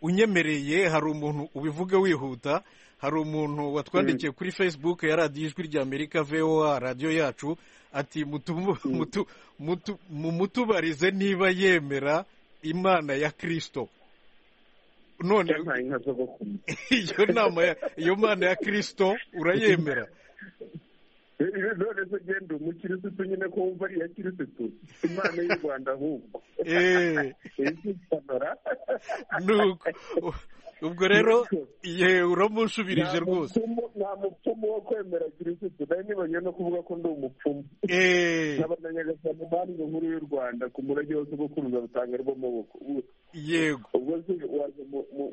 unyemereye hari umuntu ubivuge wihuta hari umuntu watwandikiye kuri facebook ya radiyo ijwi rya amerika voa radiyo yacu ati mumutubarize niba yemera imana ya kirisito none iyo nama iyo mana ya kirisito urayemera none se genda umukirisitu nyine ko wumva ari iya kirisitu imana y'u rwanda ahubwo nuko ubwo rero yewe uramushubirije rwose nta mupfumu wo kwemera kirisitu nawe nibanye no kuvuga ko ndi umupfumu nkaba na nyagasani banki nkuru y'u rwanda ku murage wose bwo kuruza butanga rw'amaboko yego ubwo se waje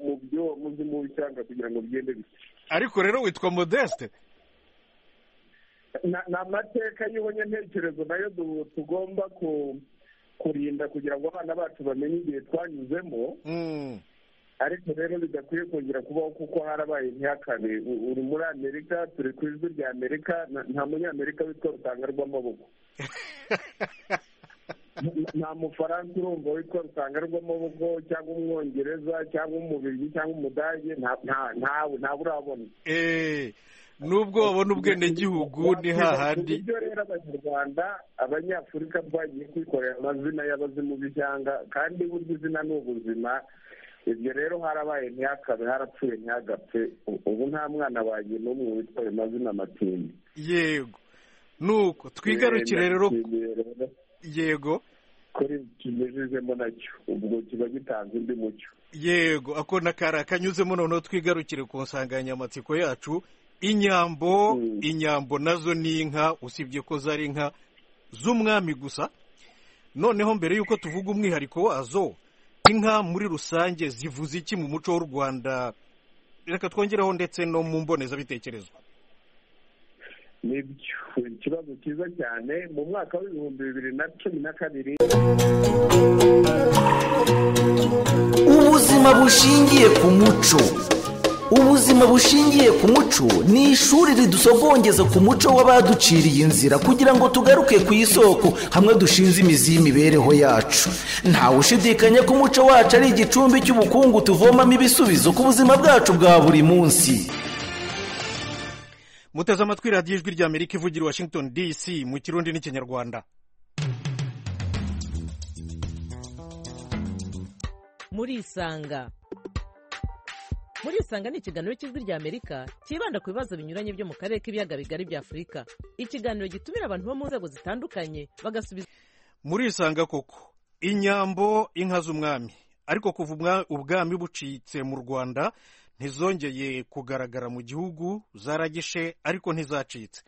mu byo muzi mu cyanga kugira ngo bigende bike ariko rero witwa modeste ni amateka y'ubunyantekerezo nayo tugomba kurinda kugira ngo abana bacu bamenye igihe twanyuzemo ariko rero bidakwiye kongera kubaho kuko harabaye ntihakabe uri muri amerika turi ku ijwi rya amerika nta munyamerika witwa rutanga rw'amaboko nta mufaransa urumva witwa rutanga rw'amaboko cyangwa umwongereza cyangwa umubirigi cyangwa umudage ntawe ntawe urabona nubwo babona ubwenegihugu ni hahandi ibyo rero abanyarwanda abanyafurika twagiye kwikorera amazina y'abazimu b'ishyanga kandi burya izina ni ubuzima ibyo rero harabaye ntihakabe harapfuye ntihagapfe ubu nta mwana wagiye n'umwe witwa ayo mazina matindi yego nuko twigarukire rero yego kuri kinyujijemo nacyo ubwo kiba gitanze undi mucyo yego ako nakari akanyuzemo noneho twigarukire ku nsanganyamatsiko yacu inyambo inyambo nazo ni inka usibye ko zari inka z'umwami gusa noneho mbere y'uko tuvuga umwihariko wazo inka muri rusange zivuze iki mu muco w'u rwanda reka twongereho ndetse no mu mbonezabitekerezo ni ikibazo cyiza cyane mu mwaka w'ibihumbi bibiri na cumi na kabiri ubuzima bushingiye ku muco ubuzima bushingiye ku muco ni ishuri ridusogongeza ku muco w'abaduciriye inzira kugira ngo tugaruke ku isoko hamwe dushinze imizi y'imibereho yacu ntawe ushidikanya ko umuco wacu ari igicumbi cy'ubukungu tuvomamo ibisubizo ku buzima bwacu bwa buri munsi muteze amatwi radiyo ijwi rya amerika ivugira washington dc mu kirundi n'ikinyarwanda murisanga muri isanga ni ikiganiro cy'ijwi rya amerika cyibanda ku bibazo binyuranye byo mu karere k'ibiyaga bigari bya afurika ikiganiro gitumira abantu bo mu nzego zitandukanye bagasubiza muri isanga koko inyambo inka z'umwami ariko kuva ubwami bucitse mu rwanda ntizongeye kugaragara mu gihugu zaragishe ariko ntizacitse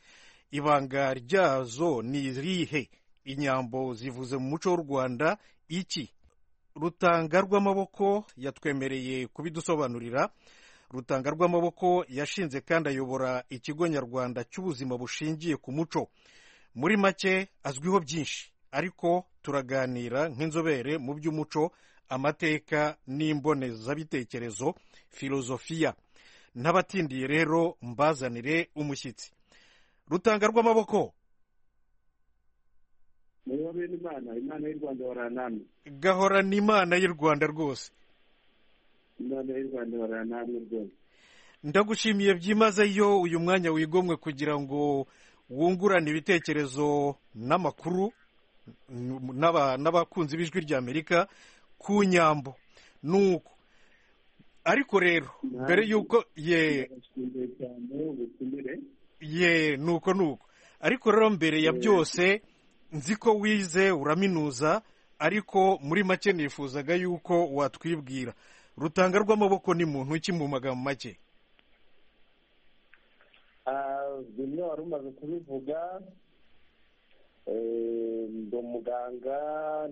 ibanga ryazo ni irihe inyambo zivuze mu muco w'u rwanda iki rutanga rw'amaboko yatwemereye kubidusobanurira rutanga rw'amaboko yashinze kandi ayobora ikigo nyarwanda cy'ubuzima bushingiye ku muco muri make azwiho byinshi ariko turaganira nk'inzobere mu by'umuco amateka n'imbonezabitekerezo filozofiya n'abatindiye rero mbazanire umushyitsi rutanga rw'amaboko niba bene imana imana y'u rwanda baranamye gahorana imana y'u rwanda rwose imana y'u rwanda baranamye rwose ndagushimiye byimazeyo uyu mwanya wigomwe kugira ngo wungurane ibitekerezo n'amakuru n'abakunzi b'ijwi rya amerika ku nyambo nuko ariko rero mbere y'uko ye ye nuko nuko ariko rero mbere ya byose nzi ko wize uraminuza ariko muri make nifuzaga yuko watwibwira rutanga rw'amaboko ni muntu ki mu magambo make bimwe wari umaze kubivuga ndi umuganga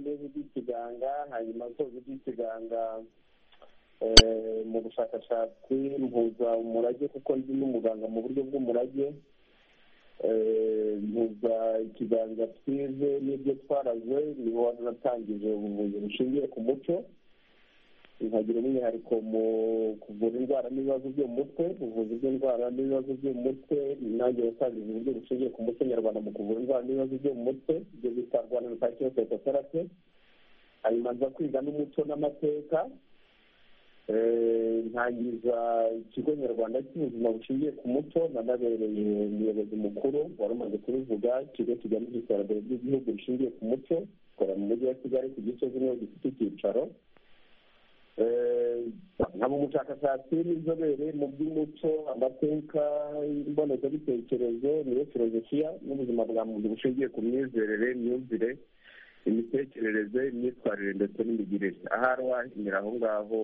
ndebe iby'ikiganga hanyuma nsoza iby'ikiganga mu bushakashatsi mpuza umurage kuko ndi n'umuganga mu buryo bw'umurage mpuza ikiganza twize n'ibyo twaraze niho natangije ubuvuzi bushingiye ku muco nkagira umwihariko mu kuvura indwara n'ibibazo byo mu mutwe ubuvuzi bw'indwara n'ibibazo byo mu mutwe nanjye watangije uburyo bushingiye ku muco nyarwanda mu kuvura indwara n'ibibazo byo mu mutwe ibyo bita rwanda rutakiyosetoterate hanyuma nza kwiga n'umuco n'amateka ntangiza ikigo nyarwanda cy'ubuzima bushingiye ku muco nanabereye umuyobozi mukuru wari umaze kubivuga ikigo kigamije iterambere ry'igihugu rishingiye ku muco gikorera mu mujyi wa kigali ku gisozi niho gifite icyicaro nkaba umushakashatsi n'inzobere mu by'umuco amateka imbonezabitekerezo niyo filozofiya n'ubuzima bwa muntu bushingiye ku myizerere imyumvire imitekerereze imyitwarire ndetse n'imigirire ahari wahinyura aho ngaho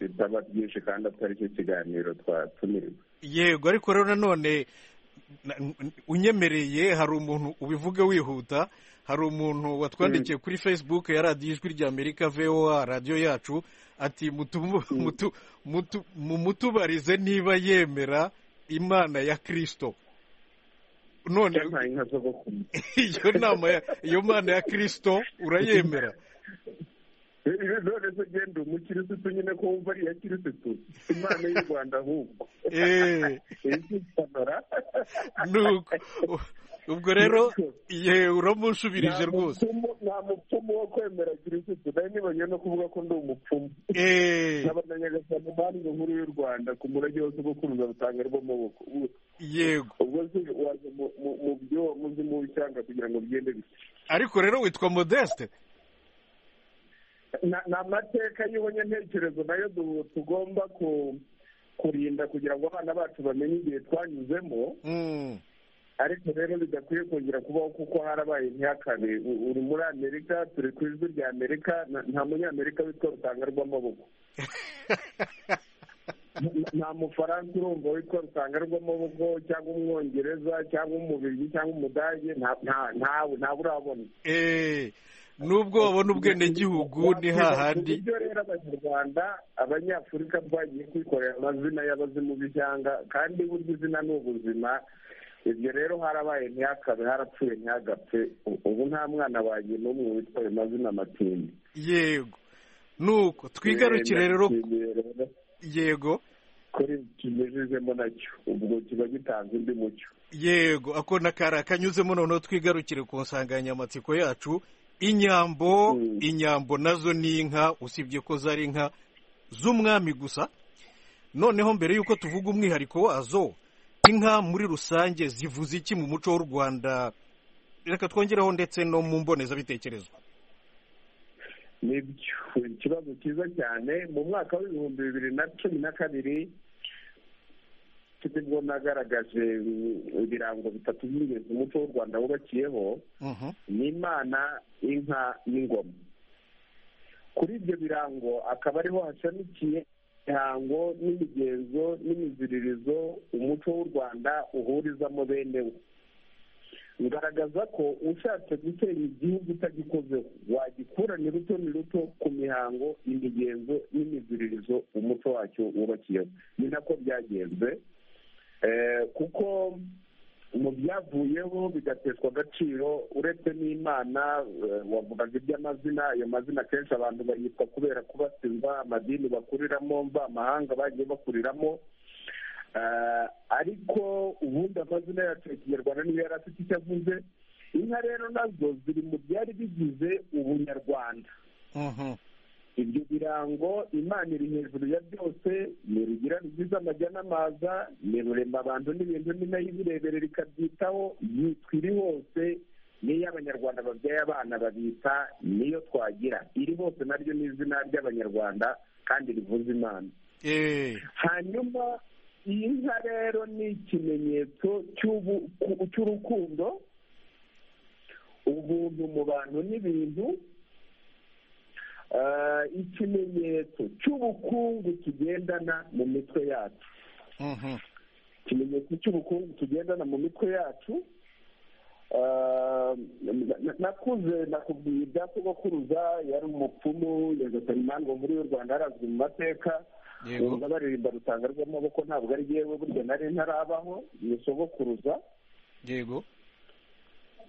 bitaba byinshi kandi atari cyo kiganiro twatumiwe yego ariko rero nanone unyemereye hari umuntu ubivuge wihuta hari umuntu watwandikiye kuri facebook ya radiyo ijwi ry'amerika voa radiyo yacu ati mumutubarize niba yemera imana ya kirisito none iyo nama iyo mana ya kirisito urayemera none se genda umukirisitu nyine ko wumva ari iya kirisitu imana y'u rwanda ahubwo izisanura nuko ubwo rero yewe uramushubirije rwose nta mupfumu wo kwemera kirisitu nari nibonye no kuvuga ko ndi umupfumu n'abanyagasana banki nkuru y'u rwanda ku murage wose wo kuruza rutanga rw'amaboko yego ubwo se waje mu byo wamuze mu cyanga kugira ngo bigende bite ariko rero witwa modeste ni amateka y'ubunyantekerezo nayo tugomba kurinda kugira ngo abana bacu bamenye igihe twanyuzemo ariko rero bidakwiye kongera kubaho kuko harabaye ntihakabe uri muri amerika turi ku ijwi rya amerika nta munyamerika witwa rutanga rw'amaboko nta mufaransa urumva witwa rutanga rw'amaboko cyangwa umwongereza cyangwa umubirigi cyangwa umudage ntawe ntawe urabona nubwo wabona ubwenegihugu ni hahandi ibyo rero abanyarwanda abanyafurika twagiye kwikorera amazina y'abazimu b'ishyanga kandi burya izina ni ubuzima ibyo rero harabaye ntihakabe harapfuye ntihagapfe ubu nta mwana wagiye n'umwe witwa ayo mazina matindi yego nuko twigarukire rero yego kuri kimejejemo nacyo ubwo kiba gitanze undi mucyo yego ako nakari akanyuzemo noneho twigarukire ku nsanganyamatsiko yacu inyambo inyambo nazo ni inka usibye ko zari inka z'umwami gusa noneho mbere y'uko tuvuga umwihariko wazo inka muri rusange zivuze iki mu muco w'u rwanda reka twongeraho ndetse no mu mbonezabitekerezo ni ikibazo cyiza cyane mu mwaka w'ibihumbi bibiri na cumi na kabiri nibwo nagaragaje ibirango bitatu by'ingenzi umuco w'u rwanda wubakiyeho ni imana inka n'ingoma kuri ibyo birango akaba ariho hashamikiye imihango n'imigenzo n'imiziririzo umuco w'u rwanda uhurizamo bene wo bigaragaza ko ushatse gutera igihugu utagikozeho wagikura ni ruto ni ruto ku mihango imigenzo n'imiziririzo umuco wacyo wubakiyeho ni nako byagenze kuko mu byavuyeho bigateshwa agaciro uretse n'imana wavugaga iby'amazina ayo mazina akenshi abantu bayitwa kubera kubatizwa amadini bakuriramo mva amahanga bagiye bakuriramo ariko ubundi amazina yacu ya kinyarwanda niyo yari afite icyo avuze inka rero nazo ziri mu byari bigize ubunyarwanda ibyo birango imana iri hejuru ya byose ni rugira rugize amajya n'amaza ni rurema abantu n'ibintu ni nayo ibirebere rikabyitaho yitwa iri hose niyo abanyarwanda babyaye abana babita niyo twagira iri hose naryo ni izina ry'abanyarwanda kandi rivuza imana hanyuma iyi nka rero ni ikimenyetso cy'urukundo ubuntu mu bantu n'ibintu ikimenyetso cy'ubukungu tugendana mu mitwe yacu ikimenyetso cy'ubukungu tugendana mu mitwe yacu nakuze nakubwiye ibya sogokuruza yari umupfumu yagatari impamvu muri y'u rwanda harazwi mu mateka yumva baririmba rutanga rw'amaboko ntabwo ari yewe burya nari ntarabaho ni sogokuruza yego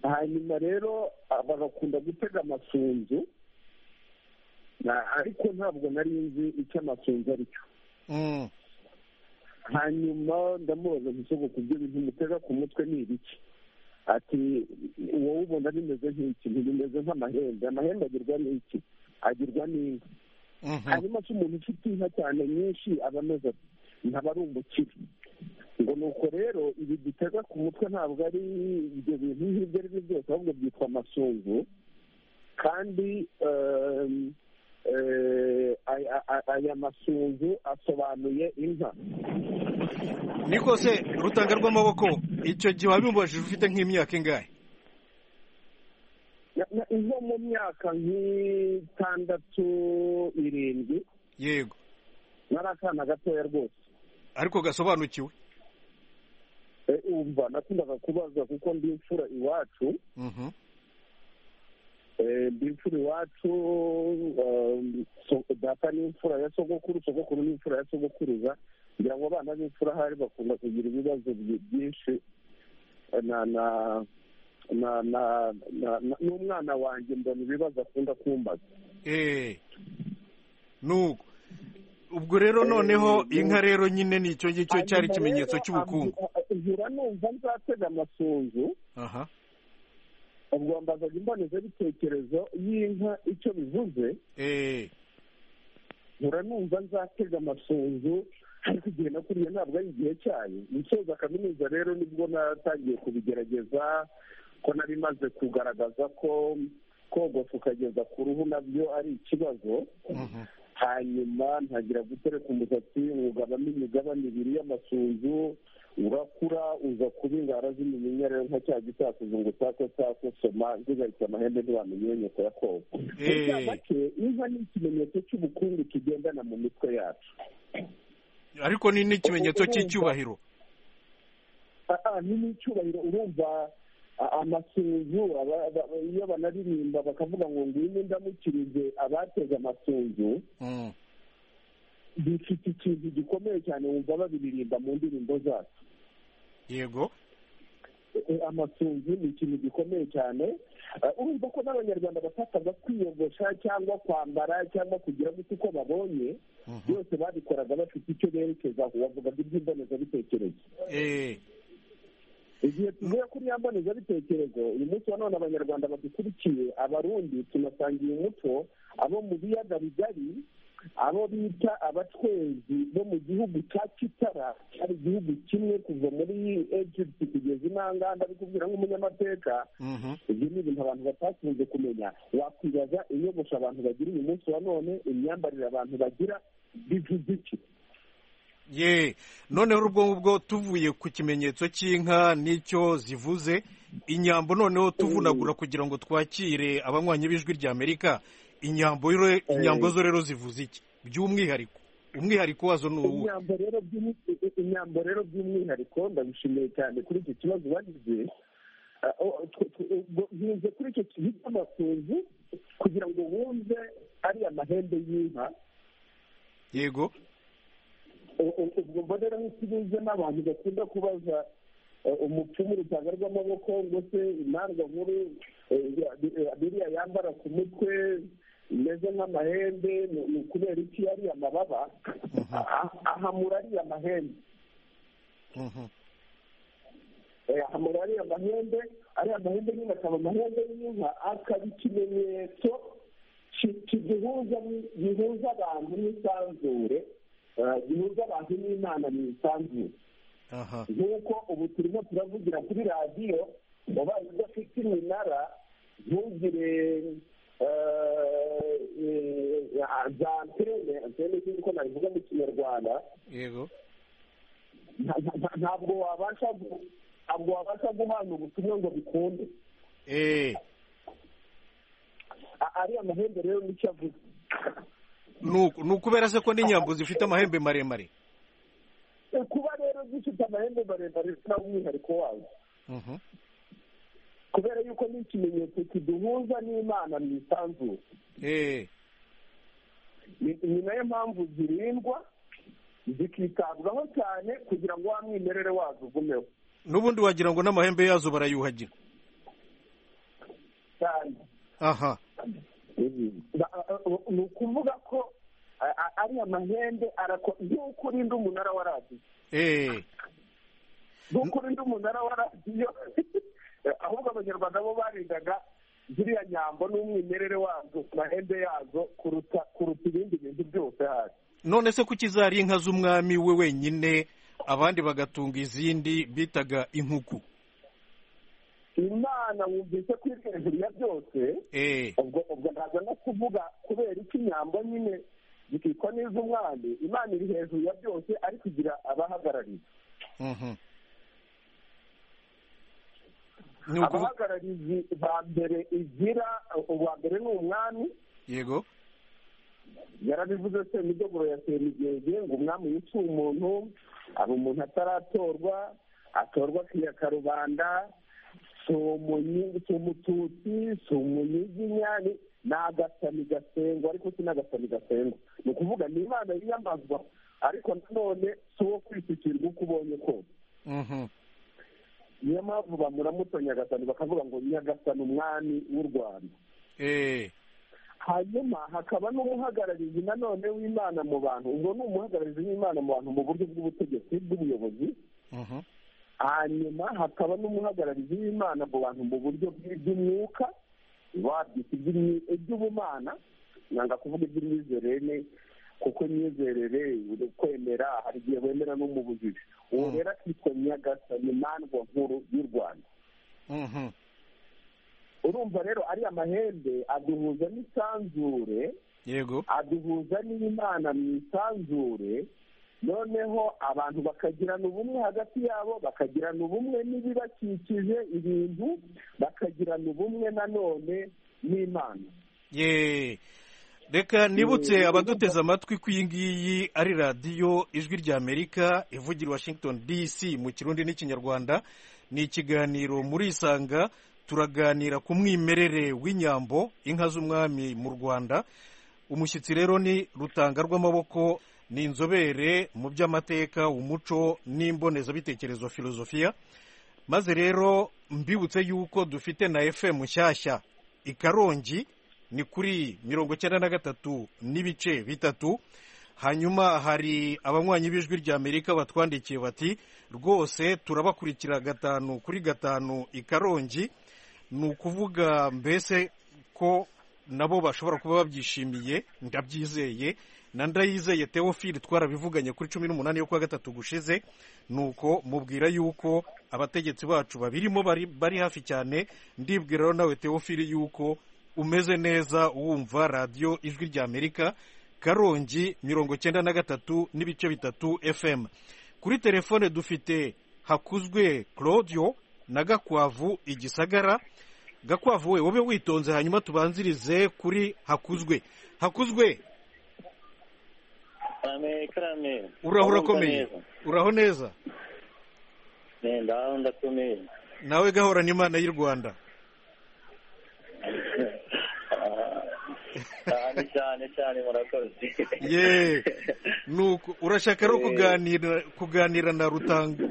hanyuma rero bagakunda gutega amasunzu ariko ntabwo nari nzi icyo amasunzu ari cyo hanyuma ndamubaza gusogo ku byo bintu mutega ku mutwe ni ibiki ati wowe ubona bimeze nk'iki ntibimeze nk'amahembe amahembe agirwa n'iki agirwa n'inka hanyuma se umuntu ufite inka cyane nyinshi aba ameze ati ntaba ari umukire ngo ni uko rero ibi dutega ku mutwe ntabwo ari ibyo bintu ibyo ari byo byose ahubwo byitwa amasunzu kandi aya masunzu asobanuye inka niko se rutanga rw'amaboko icyo gihe wabimbajije ufite nk'imyaka ingahe izo mu myaka nk'itandatu irindwi yego nari akana gatoya rwose ariko gasobanukiwe umva nakundaga kubaza kuko ndi imfura iwacu ndi imfura iwacu data ni imfura ya sogokuru sogokuru ni imfura ya sogokuruza kugira ngo abana b'imfura ahari bakunda kugira ibibazo byinshi na na na na n'umwana wanjye mbona ibibazo akunda kumbaza nuko ubwo rero noneho inka rero nyine ni icyo ngicyo cyari ikimenyetso cy'ubukungu nkura numva nzatega amasunzu ubwo mbazaga imbonezabitekerezo y'inka icyo bivuze nkura numva nzatega amasunzu ariko igihe nakuriye ntabwo ari igihe cyayo musoza kaminuza rero nibwo natangiye kubigerageza ko nari maze kugaragaza ko kogosa ukageza ku ruhu nabyo ari ikibazo hanyuma ntagira gutereka umusatsi ugabamo imigabane ibiri y'amasunzu urakura uza kuba ingara z'iminya rero nka cya gisakuzo ngo utake utake soma nzigaritse amahembe ntibamenye inyoko ya koga make inka ni ikimenyetso cy'ubukungu tugendana mu mitwe yacu ariko ni n'ikimenyetso cy'icyubahiro ni n'icyubahiro urumva amasunzu iyo banaririmba bakavuga ngo ngwino ndamukirize abateze amasunzu bifite ikintu gikomeye cyane wumva babiririmba mu ndirimbo zacu yego amasunzu ni ikintu gikomeye cyane urumva ko n'abanyarwanda batakaza kwiyogosha cyangwa kwambara cyangwa kugira gutya uko babonye byose babikoraga bafite icyo berekezaho bavugaga iby'imbonezabitekerezo igihe tuvuye kuri ya mbonezabitekerezo uyu munsi wa none abanyarwanda badukurikiye abarundi tunasangiye umuco abo mu biyaga bigari abo bita abatwezi bo mu gihugu cya kitara cyari igihugu kimwe kuva muri egypt kugeza intanganda kubwira nk'umunyamateka ibyo ni ibintu abantu batakunze kumenya wakwibaza inyogosho abantu bagira uyu munsi wa none imyambarire abantu bagira bivuze iki ye noneho ubwo ngubwo tuvuye ku kimenyetso cy'inka n'icyo zivuze inyambo noneho tuvunagura kugira ngo twakire abanywanyi b'ijwi ry'amerika inyambo inyambo zo rero zivuze iki by'umwihariko umwihariko wazo ni uwuhe inyambo rero by'umwihariko ndabishimiye cyane kuri iki kibazo bagize nkinze kuri icyo kintu cy'amasunzu kugira ngo wumve ari amahembe y'inka yego ubwo mbonera nk'ikibuze n'abantu bakunda kubaza umupfumu rutanga rw'amaboko ngo se intanga nkuru biriya yambara ku mutwe imeze nk'amahembe ni ukubera iki ari amababa ahamura ari amahembe ahamura ari amahembe ari amahembe nyine akaba amahembe y'inka akaba ikimenyetso gihuza abantu n'isanzure gihuza abantu n'imana mu isanzure nk'uko ubu turimo turavugira kuri radiyo ubaye udafite iminara ntugire za antene antene nk'uko nabivuga mu kinyarwanda yego ntabwo wabasha ntabwo wabasha guhana ubutumwa ngo bikunde ari amahembe rero n'icyo avuze ni ukubera se ko n'inyambo zifite amahembe maremare kuba rero zifite amahembe maremare nta umwihariko wazo kubera yuko ni ikimenyetso kiduhuza n'imana mu isanzure ni nayo mpamvu zirindwa zikitabwaho cyane kugira ngo wa mwimerere wazo ugumeho n'ubundi wagira ngo n'amahembe yazo barayuhagira cyane aha ni ukuvuga ko ari amahembe nk'uko urinda umunara wa radiyo nk'uko urinda umunara wa radiyo ahubwo abanyarwanda bo barindaga ziriya nyambo n'umwimerere wazo mahembe yazo kuruta kuruta ibindi bintu byose hasi none se kuki zari inka z'umwami we wenyine abandi bagatunga izindi bitaga inkuku imana wumvise ko iri hejuru ya byose eee ubwo ubwo ntabwo no kuvuga kubera iki inyambo nyine zikitwa n'iz'umwami imana iri hejuru ya byose ariko igira abahagarariye ni uku abahagarariye ba mbere igira uwa mbere ni umwami yego yarabivuze se imidogoro ya semigenge ngo umwami yica umuntu hari umuntu ataratorwa atorwa akiyaka rubanda si umunyi- si umututsi si umunyiginya ni- ni agasani gasengwa ariko si n'agasani gasengwa ni ukuvuga ni imana yiyamazwa ariko nanone si uwo kwisukirwa uko ubonye kose Mhm. niyo mpamvu bamuramutsa nyagasani bakavuga ngo nyagasani umwami w'u rwanda eee hanyuma hakaba n'umuhagararizi nanone w'imana mu bantu ubwo ni umuhagararizi w'imana mu bantu mu buryo bw'ubutegetsi bw'ubuyobozi Mhm. hanyuma hakaba n'umuhagararizi w'imana mu bantu mu buryo bw'iby'umwuka wabyita iby'imyi- iby'ubumana nanga kuvuga iby'imyizerere kuko imyizerere uri kwemera hari igihe wemera no mu bujiji uwo rero akitwa nyagasani mandwa nkuru y'u rwanda Mhm. urumva rero ariya mahembe aduhuza n'isanzure yego aduhuza n'imana mu isanzure noneho abantu bakagirana ubumwe hagati yabo bakagirana ubumwe n'ibibakikije ibintu bakagirana ubumwe nanone n'imana yeee reka nibutse abaduteze amatwi ko iyi ngiyi ari radiyo ijwi ry'amerika ivugira i washington dc mu kirundi n'ikinyarwanda ni ikiganiro muri isanga turaganira ku mwimerere w'inyambo inka z'umwami mu rwanda umushyitsi rero ni rutanga rw'amaboko ni inzobere mu by'amateka umuco n'imbonezabitekerezo filozofiya maze rero mbibutse yuko dufite na fm nshyashya i karongi ni kuri mirongo icyenda na gatatu n'ibice bitatu hanyuma hari abanywanyi b'ijwi ry'amerika batwandikiye bati rwose turabakurikira gatanu kuri gatanu i karongi ni ukuvuga mbese ko nabo bashobora kuba babyishimiye ndabyizeye na ndayizeye teofili twarabivuganye kuri cumi n'umunani yo kuwa gatatu gushize nuko mubwira yuko abategetsi bacu babirimo bari, bari hafi cyane ndibwira rero nawe teofili yuko umeze neza wumva radiyo ijwi ry'amerika karongi mirongo icyenda na gatatu n'ibice bitatu fm kuri telefone dufite hakuzwe claudio na gakwavu igisagara gakwavu we wowe witonze hanyuma tubanzirize kuri hakuzwe hakuzwe karame karame uraho urakomeye Urumva neza? uraho neza Ne, ndaho ndakomeye nawe gahorana imana y'u rwanda Ah, cyane cyane cyane murakoze ye nuko urashaka rero kuganira kuganira na rutanga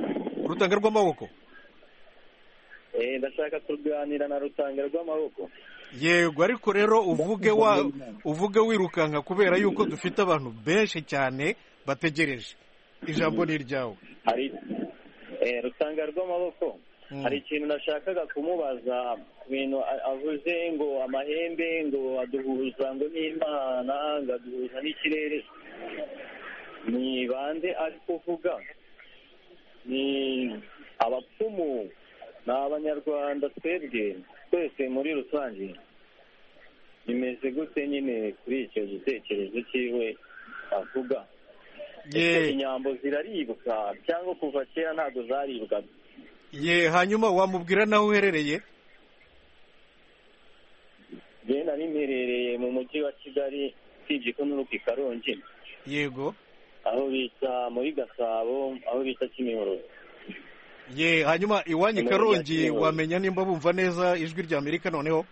rutanga rw'amaboko Eh, ndashaka kuganira na rutanga rw'amaboko yego ariko rero uvuge wa uvuge wirukanka kubera yuko dufite abantu benshi cyane bategereje ijambo ni iryawe hari eh, rutanga rw'amaboko Mm. hari ikintu nashakaga kumubaza ku bintu a- avuze ngo amahembe ngo aduhuza ngo n'imana ngo aduhuza n'ikirere ni bande ari kuvuga ni abapfumu ni abanyarwanda twebwe twese muri rusange bimeze gute nyine kuri icyo gitekerezo cyiwe avuga Ese ye inyambo ziraribwa cyangwa kuva kera ntabwo zaribwaga ye hanyuma wamubwira n'aho uherereye njyewe nari mperereye mu mujyi wa kigali usibye ko n'uruka i karongi yego aho bita muri gasabo aho bita kimihurura ye hanyuma iwanyu i karongi wamenya nimba bumva neza ijwi ry'amerika noneho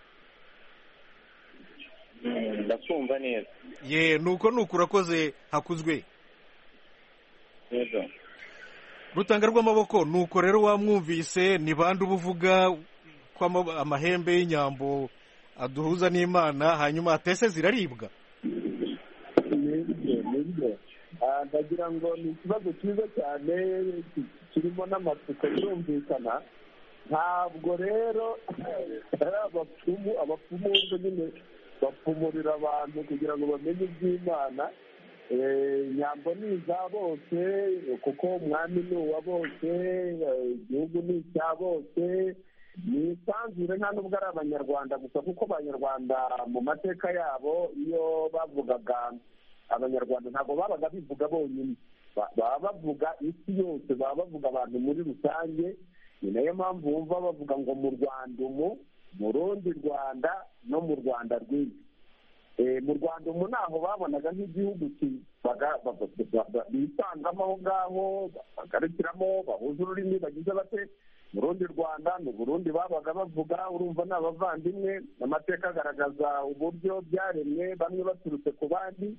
Mm, ndakumva neza ye nuko nuko urakoze hakuzwe neza rutanga rw'amaboko nuko rero wamwumvise ni bande uba uvuga ko ama- amahembe y'inyambo aduhuza n'imana hanyuma atese ziraribwa nibyo nibyo Ah, ndagira ngo ni ikibazo cyiza cyane ki- kirimo n'amatsiko yumvikana ntabwo rero ari abapfumu abapfumu wumva nyine bapfumurira abantu kugira ngo bamenye iby'imana nyambo ni iza bose kuko umwami ni uwa bose igihugu ni icya bose ni isanzure nta nubwo ari abanyarwanda gusa kuko abanyarwanda mu mateka yabo iyo bavugaga abanyarwanda ntabwo babaga bivuga bonyine baba bavuga isi yose baba bavuga abantu muri rusange ni nayo mpamvu wumva bavuga ngo mu rwanda umu mu rundi rwanda no mu rwanda rw'isi mu rwanda umu ntaho babonaga nk'igihugu bisangamo aho ngaho bagarukiramo bahuza ururimi bagize bate mu rundi rwanda ni burundi babaga bavuga urumva ni abavandimwe amateka agaragaza uburyo byaremwe bamwe baturutse ku bandi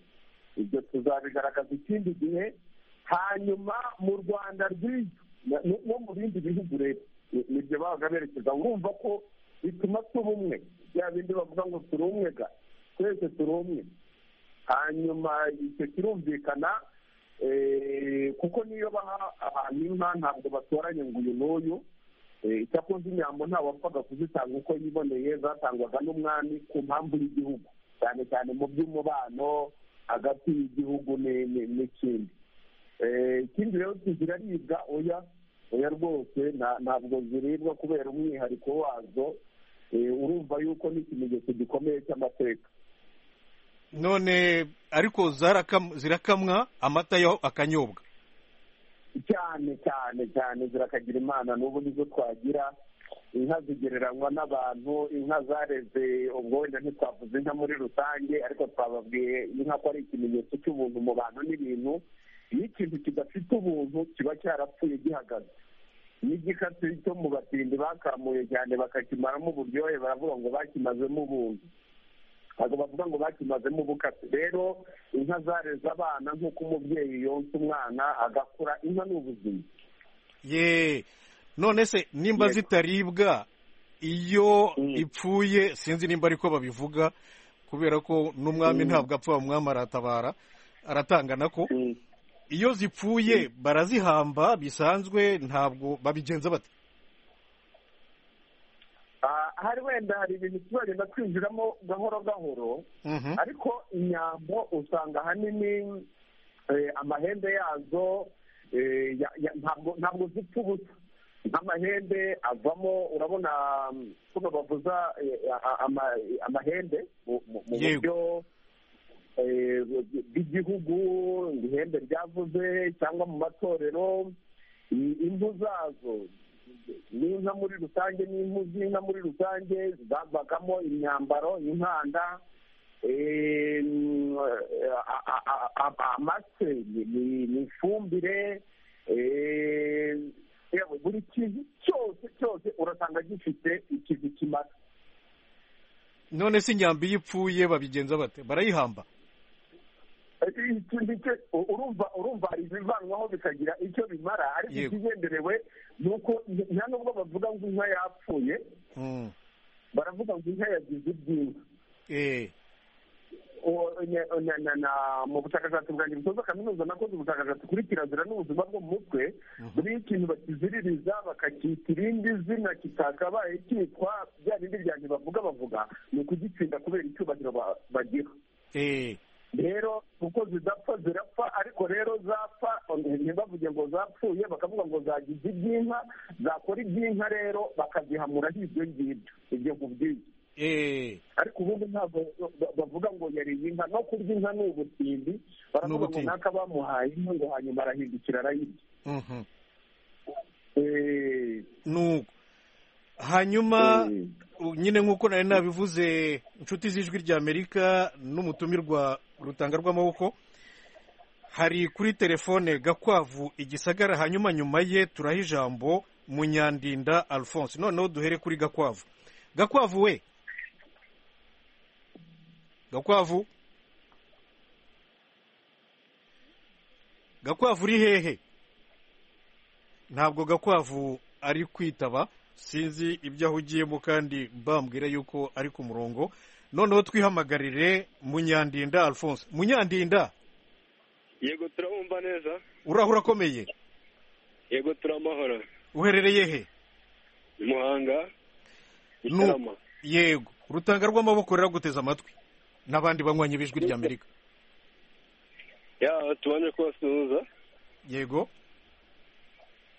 ibyo tuzabigaragaza ikindi gihe hanyuma mu rwanda rw'isi no mu bindi bihugu rero nibyo babaga berekeza urumva ko bituma tuba umwe bya bindi bavuga ngo turi umwe ga twese turi umwe hanyuma icyo kirumvikana kuko niyo baha abantu inka ntabwo batoranya ngo uyu n'uyu icyakunze inyambo wapfaga kuzitanga uko yiboneye zatangwaga n'umwami ku mpamvu y'igihugu cyane cyane mu by'umubano hagati y'igihugu n'ikindi ikindi rero ziraribwa oya oya rwose ntabwo ziribwa kubera umwihariko wazo urumva yuko n'ikimenyetso gikomeye cy'amateka none ariko zirakamwa amata yo akanyobwa cyane cyane cyane zirakagira imana n'ubu nizo twagira inka zigereranywa n'abantu inka zareze ubwo wenda ntitwavuze inka muri rusange ariko twababwiye inka ko ari ikimenyetso cy'ubuntu mu bantu n'ibintu iyo ikintu kidafite ubuntu kiba cyarapfuye gihagaze n'igikatsi cyo mu batindi bakamuye cyane bakakimaramo uburyohe baravuga ngo bakimazemo ubuntu ntabwo bavuga ngo bakimazemo ubukatsi rero inka zareze abana nk'uko umubyeyi yonsa umwana agakura inka ni ubuzima yeee none se nimba zitaribwa iyo ipfuye sinzi nimba ariko babivuga kubera ko n'umwami ntabwo apfa umwami aratabara aratanga nako iyo zipfuye barazihamba bisanzwe ntabwo babigenza bate hari wenda hari ibintu tuzagenda twinjiramo gahoro gahoro ariko inyambo usanga ahanini amahembe yazo ntabwo zipfa ubusa nk'amahembe avamo urabona tuno bavuza amahembe mu buryo bw'igihugu ihembe ryavuze cyangwa mu matorero impu zazo n'inka muri rusange n'impu z'inka muri rusange zavagamo imyambaro inkanda amase ni ifumbire buri kintu cyose cyose urasanga gifite ikintu kimara none se inyambi iyo ipfuye babigenza bate barayihamba urumva urumva ibivanwaho bikagira icyo bimara ariko ikigenderewe ni uko nta nubwo bavuga ngo inka yapfuye baravuga ngo inka yagize ibyinyo mu bushakashatsi bwanjye busoza kaminuza nakoze ubushakashatsi kuri kirazira n'ubuzima bwo mu mutwe buriho ikintu bakiziririza bakacyita irindi zina kitakabaye cyitwa bya bindi byanjye bavuga bavuga ni ukugitsinda kubera icyubahiro bagira rero kuko zidapfa zirapfa ariko rero zapfa ntibavuge ngo zapfuye bakavuga ngo zagize iby'inka zakora iby'inka rero bakazihamura hirya ngibyo ibyo nkubwiye ariko ubundi ntabwo bavuga ngo yariye inka no kurya inka ni ubutindi baravuga ngo naka bamuhaye inka ngo hanyuma arahindukira arayirya nuko hanyuma nyine nk'uko nari nabivuze inshuti z'ijwi ry'amerika n'umutumirwa rutanga rw'amaboko hari kuri telefone gakwavu igisagara hanyuma nyuma ye turaha ijambo munyandinda alphonse noneho duhere kuri gakwavu gakwavu we gakwavu gakwavu uri hehe ntabwo gakwavu ari kwitaba sinzi ibyo ahugiyemo kandi mbambwira yuko ari ku murongo noneho twihamagarire munyandinda alphonse munyandinda yego turabumva neza urahura akomeye yego turamahoro uherereye he muhanga gitarama yego urutanga rw'amaboko ruraguteze amatwi n'abandi banywanyi b'ijwi rya amerika ya tubanje kubasuhuza yego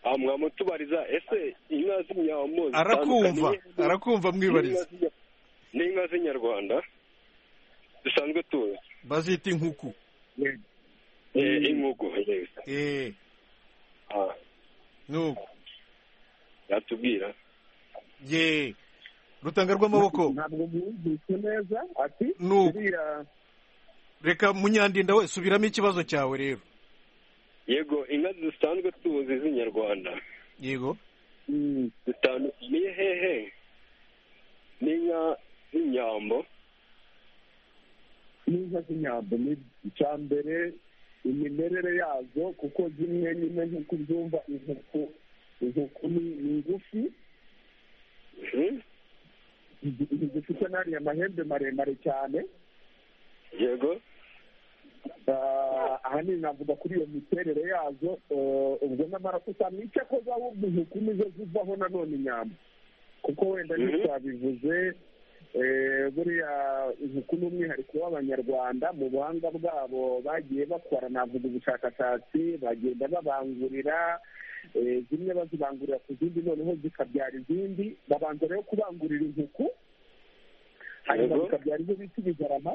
aha mwamutubariza ese inka z'inyamuzi arakumva arakumva mwibariza ni inka z'inyarwanda dusanzwe tuzi bazita inkuku Eh, inkuku yego eee Ah, nuko yatubwira yeee rutanga rw'amaboko ntabwo mwumvise neza ati Nuko. uriya reka munyandinda we subiramo ikibazo cyawe rero yego inka dusanzwe tuzi z'inyarwanda yego mm, zitandukaniye hehe n'inka z'inyambo n'inka z'inyambo ni icya mbere imimerere yazo kuko zimwe nyine nk'uko ubyumva inkuku inkuku ni ni ngufi Mhm. zifite n'ariya mahembe maremare cyane yego Ah, ahanini navuga kuri iyo miterere yazo eh, ubwo nyamara usanga icyo akoze ahubwo inkuku nizo zivaho nanone inyambo kuko wenda Mhm. ntitwabivuze eh, buriya inkuku ni umwihariko w'abanyarwanda mu buhanga bwabo bagiye bakora navuga ubushakashatsi bagenda babangurira eh, zimwe bazibangurira ku zindi noneho zikabyara izindi babanza rero kubangurira inkuku hanyuma Yego. bikabyara ibyo bita ibigarama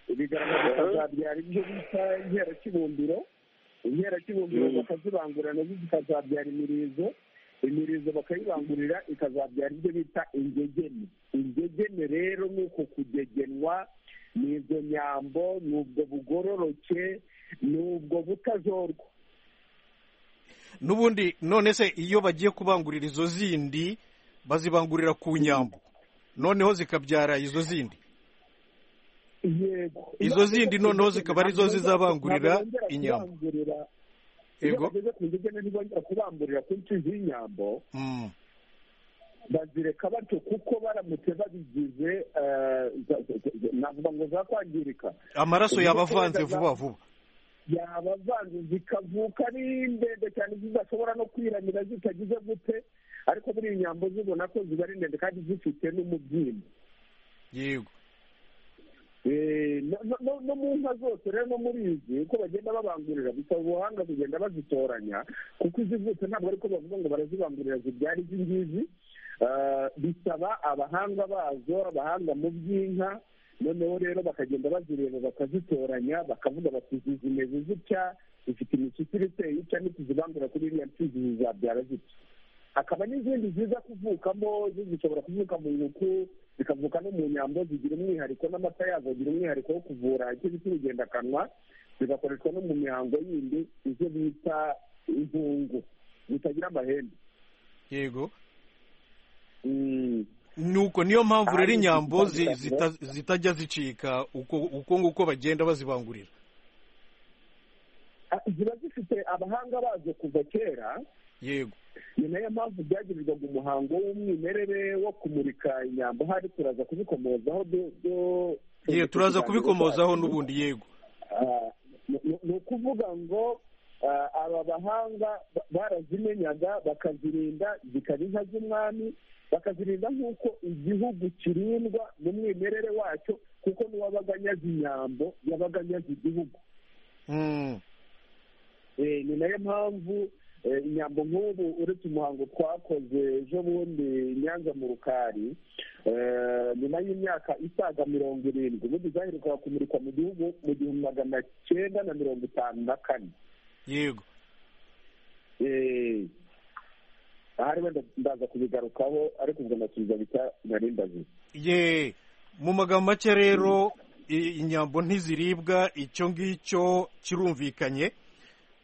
ibigarama bikazabyara ibyo bita inkerakibumbiro inkerakibumbiro Mm. bakazibangurira nazo zikazabyara imirizo imirizo bakayibangurira ikazabyara ibyo bita ingegene ingegene rero ni uko kugegenwa ni izo nyambo ni ubwo bugororoke ni ubwo butajorwa n'ubundi none se iyo bagiye kubangurira izo zindi bazibangurira ku nyambo noneho zikabyara izo zindi yego Izo zindi noneho zikaba arizo zizabangurira inyambo. Yego. yego bageze ku ngegene ntibongera kubangurira ku nshyizi y'inyambo Mm, bazireka batyo kuko baramutse babigize eh, za- za- za- navuga ngo zakwangirika amaraso yaba avanze vuba vuba yaba avanze zikavuka ari ndende cyane zidashobora no kwiramira zitagize gute ariko muri iyi nyambo zibona ko ziba ari ndende kandi zifite n'umubyimba yego Eh, no- no- no no mu nka zose rero no muri izi uko bagenda babangurira bisaba ubuhanga kugenda bazitoranya kuko izivutse ntabwo ariko bavuga ngo barazibangurira zibyara izi ngizi Ah, bisaba abahanga bazo abahanga mu by'inka noneho rero bakagenda bazireba bakazitoranya bakavuga bati izi zimeze zitya zifite imishyikiri iteye itya nituzibangura kuri iriya mfizi zizabyara zitya hakaba n'izindi ziza kuvukamo zo zishobora kuvuka mu nkuku zikavuka no mu nyambo zigira umwihariko n'amata yazo agira umwihariko wo kuvura icyo bita urugendakanwa zigakoreshwa no mu mihango yindi izo bita inkungu zitagira amahembe yego Mm. nuko niyo mpamvu rero inyambo zi- zita- zitajya zicika uko uko nguko bagenda bazibangurira Ah, ziba zifite abahanga bazo kuva kera yego ni nayo mpamvu byagirirwaga umuhango w'umwimerere wo kumurika inyambo hari turaza kubikomozaho byo- byo- ye turaza kubikomozaho byacu. n'ubundi yego Ah, ni- ni ni ukuvuga ngo ah, aba bahanga ba- barazimenyaga bakazirinda zikaba inka z'umwami bakazirinda nk'uko igihugu kirindwa mu mwimerere wacyo kuko n'uwabaga anyaze inyambo yabaga anyaze igihugu Mm, Eh, ni nayo mpamvu eh, inyambo nk'ubu uretse umuhango twakoze ejo bundi i nyanza mu rukari eh, nyuma y'imyaka isaga mirongo irindwi ubundi zaherukaga kumurikwa mu gihugu mu gihumbi magana cyenda na mirongo itanu na kane yego Eh, ahari wenda ndaza kubigarukaho ariko ubwo ndasubiza bita narindazi ye mu magambo make rero i- inyambo ntiziribwa icyo ngicyo kirumvikanye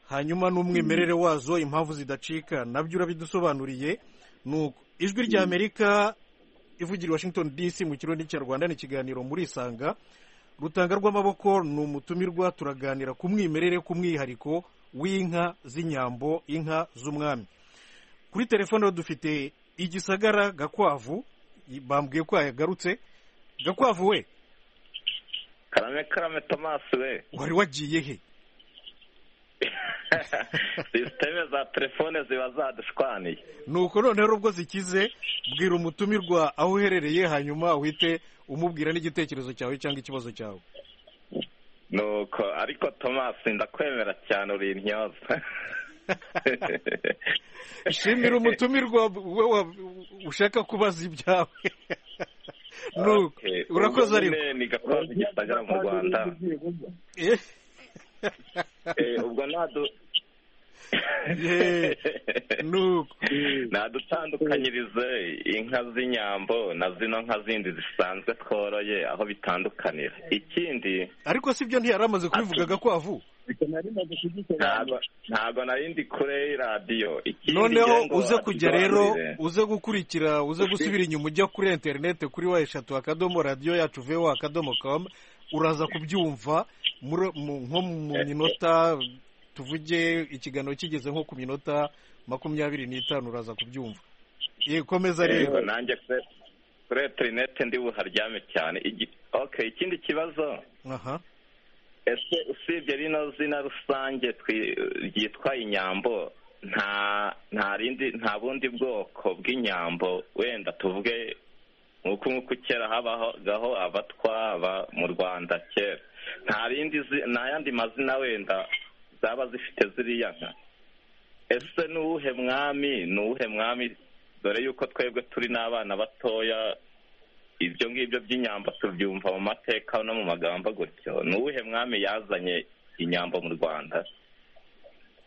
hanyuma n'umwimerere wazo impamvu zidacika nabyo urabidusobanuriye nuko ijwi rya amerika ivugira i washington dc mu kirundi cya rwanda ni ikiganiro muri isanga rutanga rw'amaboko ni umutumirwa turaganira ku mwimerere ku mwihariko w'inka z'inyambo inka z'umwami kuri telefone dufite igisagara gakwavu bambwiye ko yagarutse gakwavu we karame karame tomasi we wari wagiye he sisiteme za telefone ziba zadushwaniye nuko noneho ubwo zikize bwira umutumirwa aho uherereye hanyuma uhite umubwira n'igitekerezo cyawe cyangwa ikibazo cyawe nuko ariko tomasi ndakwemera cyane uri intyoza shimira umutumirwa we wa- ushaka kubaza ibyawe nuko Okay. urakoze ariko Ubwo nyine ni gakozi gisagara mu rwanda Eh, Eh, ubwo ntadu Eh, nuko nadutandukanyirize inka z'inyambo na zino nka zindi zisanzwe tworoye aho bitandukanira ikindi ariko sibyo ntiyari amaze kubivugaga kwavu ntabwo ntabwo nari ndi kure y'iradiyo ikindi noneho ngira ngo uze kujya rero atuganirire. uze gukurikira uze gusubira inyuma ujya kuri interineti kuri wa eshatu akadomo radiyo yacu vewa akadomo kamu uraza kubyumva muri- mu- nko mu minota tuvuge ikiganiro kigeze nko ku minota makumyabiri n'itanu uraza kubyumva Eh, komeza rero Yego, nanjye kure- kuri interineti ndi buharyame cyane Igi- okay ikindi kibazo aha ese usibye rino zina rusange twi- ryitwa inyambo nta nta rindi nta bundi bwoko bw'inyambo wenda tuvuge nk'uko nk'uko kera habagaho abatwa aba mu rwanda kera nta rindi zi- nta yandi mazina wenda zaba zifite ziriya nka ese ni uwuhe mwami ni uwuhe mwami dore yuko twebwe turi n'abana batoya ibyo ngibyo by'inyambo tubyumva mu mateka no mu magambo gutyo ni uwuhe mwami yazanye inyambo mu rwanda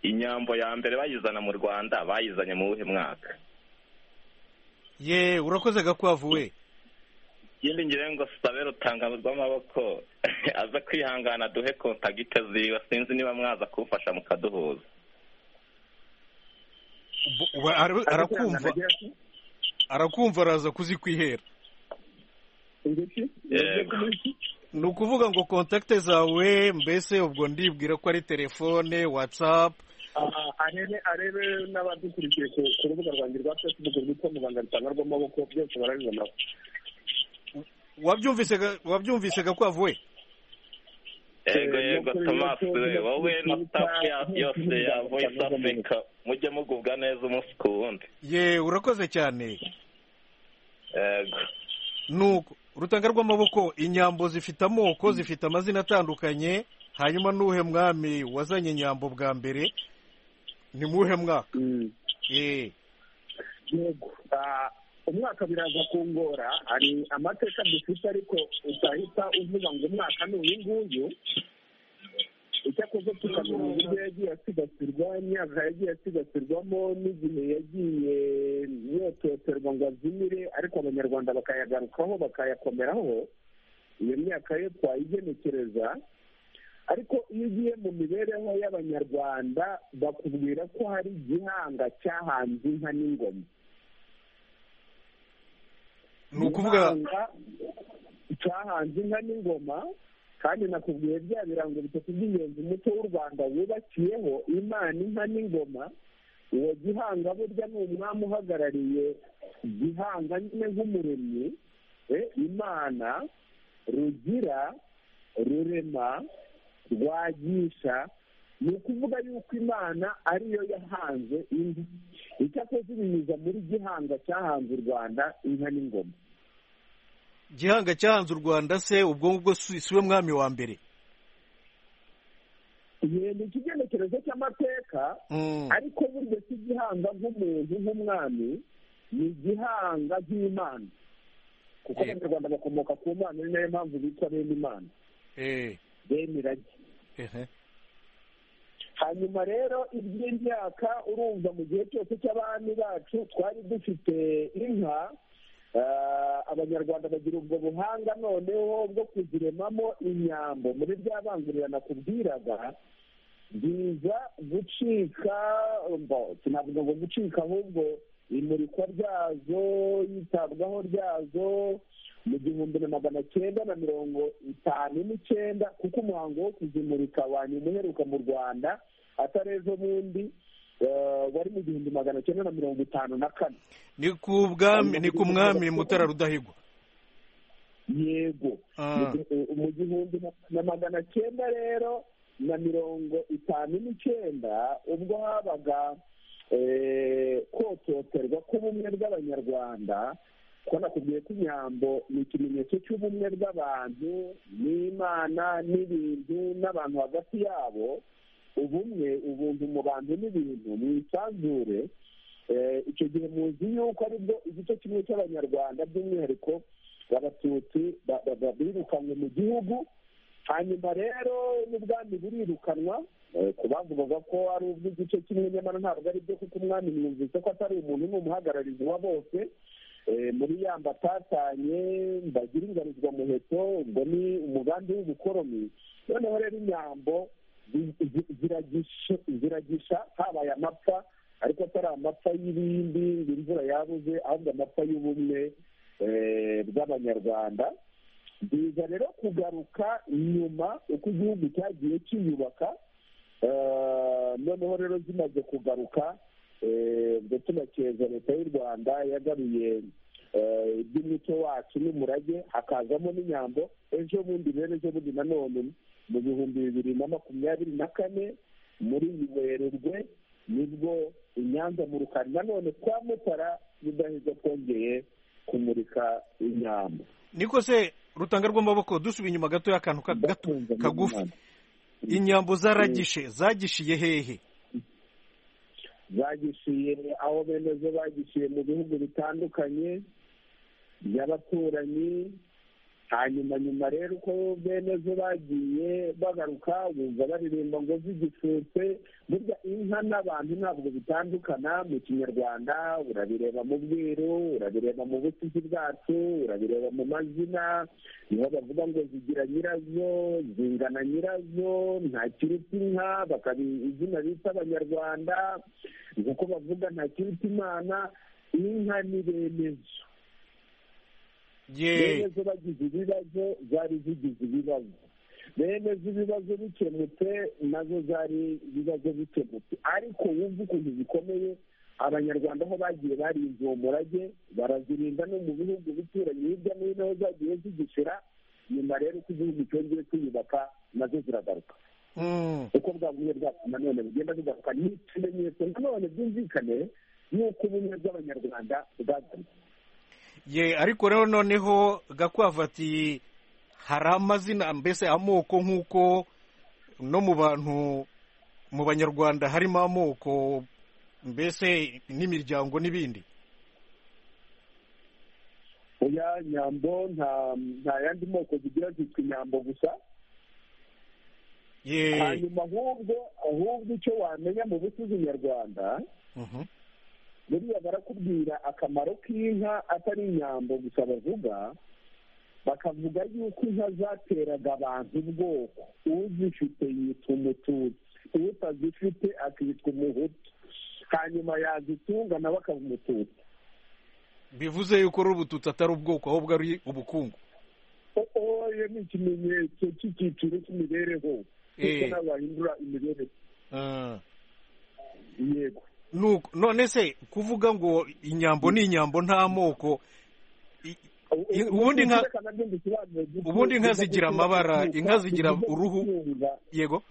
inyambo ya mbere bayizana mu rwanda bayizanye mu wuhe mwaka ye urakoze gakwavu we ikindi ngira ngo sabe rutanga rw'amaboko aza kwihangana duhe kontagite ziwe sinzi niba mwaza kumfasha mukaduhuza Bu- uba- ara- arakumva arakumva araza kuzikwihera Yego. ni ukuvuga ngo kontakite zawe mbese ubwo ndibwira ko ari telefone watsapu Aha, arebe arebe n'abadukurikiye ku ku rubuga rwanjye rwa facebook rwitwa muganga rutanga rw'amaboko byose barabibonaho wabyumvise ga- wabyumvise gakwavu we yego yego tomasi we wowe na staff ya- yose ya voice africa mujye mugubwa neza umunsi ku wundi ye urakoze cyane yego nuko urutanga rw'amaboko inyambo zifite amoko zifite amazina atandukanye hanyuma n'uhe mwami wazanye inyambo bwa mbere ni muhe mwaka ye yego Ah, umwaka biraza kungora hari amateka dufite ariko utahita uvuga ngo umwaka ni uyu nguyu icyakoze tukamenya uburyo yagiye asigasirwa imyaka yagiye asigasirwamo n'igihe yagiye yototerwa ngo azimire ariko abanyarwanda bakayagarukaho bakayakomeraho iyo myaka yo twayigenekereza ariko iyo ugiye mu mibereho y'abanyarwanda bakubwira ko hari igihanga cyahanze inka n'ingoma ni ukuvuga Igihanga cyahanze inka n'ingoma kandi nakubwiye bya birango bitatu by'ingenzi umuco w'u rwanda wubakiyeho imana inka n'ingoma uwo gihanga burya ni umwami uhagarariye gihanga nyine nk'umuremyi eh, imana rugira rurema rwagisha ni ukuvuga yuko imana ariyo yahanze inka icyakoze ibinyuza muri gihanga cyahanze u rwanda inka n'ingoma gihanga cyahanze u rwanda se ubwo ngubwo si si we mwami wa mbere Igihe ni ikigenekerezo cy'amateka Mm. ariko burya si igihanga nk'umuntu nk'umwami ni igihanga nk'imana kuko Yego. abanyarwanda bakomoka ku mana ni nayo mpamvu bitwa bene imana Eh, bene irage ehe. hanyuma rero iby'imyaka urumva mu gihe cyose cy'abami bacu twari dufite inka ah, abanyarwanda bagira ubwo buhanga noneho bwo kuziremamo inyambo muri bya bangurira nakubwiraga biza gucika mbo- sinavuga ngo gucika ahubwo imurikwa ryazo yitabwaho ryazo mu gihumbi na magana cyenda na mirongo itanu n'icyenda kuko umuhango wo kuzimurika wa nyuma uheruka mu rwanda atari ejo bundi eh, wari mu gihumbi magana cyenda na mirongo itanu na kane ni ku bwami ni ku mwami mutara rudahigwa yego Ah. Mu gi- mu gihumbi na- na magana cyenda rero na mirongo itanu n'icyenda ubwo habaga eh, kototerwa k'ubumwe bw'abanyarwanda ko nakubwiye ko inyambo ni ikimenyetso cy'ubumwe bw'abantu n'imana n'ibintu n'abantu hagati yabo ubumwe ubuntu mu bantu n'ibintu mu isanzure Eh, icyo gihe muzi yuko aribwo igice kimwe cy'abanyarwanda by'umwihariko abatutsi ba- ba- ba- birukanywe mu gihugu hanyuma rero n'ubwami burirukanwa eh, ku bavugaga ko ari ubw'igice kimwe nyamara ntabwo ari byo kuko umwami mwumvise ko atari umuntu ni umuhagararizi wa bose Eh, muri yamba atatanye mbagira ingarizwa muheto ubwo ni umugambi w'ubukoroni noneho rero inyambo zi- zi- ziragisha- ziragisha habaye amapfa ariko atari amapfa y'ibindi ngo imvura yabuze ahubwo amapfa y'ubumwe eh, bw'abanyarwanda biza rero kugaruka nyuma uko igihugu cyagiye kiyubaka eh, noneho rero zimaze kugaruka eh, ubwo tunakeza leta y'u rwanda yagaruye eh, iby'umuco wacu n'umurage hakazamo n'inyambo ejo bundi rero ejo bundi nanone mu bihumbi bibiri na makumyabiri na kane muri werurwe nibwo inyanza mu rukari nanone kwa mutara rudaheza twongeye kumurika inyambo niko se rutanga rw'amaboko dusubiye inyuma gato y'akantu ka- gato kagufi inyambo zaragishe zagishiye hehe bagishiye aho bemezo bagishiye mu bihugu bitandukanye by'abaturanyi hanyuma nyuma rero uko bemezo bagiye bagaruka bumva baririmba ngo zigifutse burya inka n'abantu ntabwo bitandukana mu kinyarwanda urabireba mu bwiru urabireba mu busizi bwacu urabireba mu mazina niho bavuga ngo zigira nyirazo zingana nyirazo nta kiruta inka bakaba izina bita abanyarwanda nk'uko bavuga nta kiruta imana inka ni bemezo ye bemezo bagize ibibazo zari zigize ibibazo bemezo ibibazo bikemutse nazo zari ibibazo bikemutse ariko wumva ukuntu zikomeye abanyarwanda aho bagiye barinze uwo murage barazirinda no mu bihugu bituranye hirya no hino aho zagiye zigishira nyuma rero uko igihugu cyongeye kwiyubaka nazo ziragaruka Mm. uko bwa bumwe bwacu nanone bugenda bugaruka ni ikimenyetso nanone byumvikane y'uko ubumwe bw'abanyarwanda bwagarutse ye ariko rero noneho gakwavu ati hari amazina mbese amoko nk'uko no mu bantu mu banyarwanda harimo amoko mbese n'imiryango n'ibindi oya nyambo nta nta yandi moko zigira zitwa inyambo gusa ye hanyuma ahubwo ahubwo icyo wamenya mu bucuzi nyarwanda Mhm. buriya barakubwira akamaro k'inka atari inyambo gusa bavuga bakavuga yuko inka zateraga abantu ubwoko uzifite yitwa umututsi utazifite akitwa umuhutu hanyuma yazitunga nawe akaba umututsi bivuze yuko ari ubututsi atari ubwoko ahubwo ari ubukungu oya ni ikimenyetso cy'icyiciro cy'imibereho kuko Eh. nawe wahindura imibereho Ah. yego Nuko- none se kuvuga ngo inyambo ni inyambo nta moko i- I- ubundi nka- ubundi inka zigira amabara, inka zigira uruhu. yego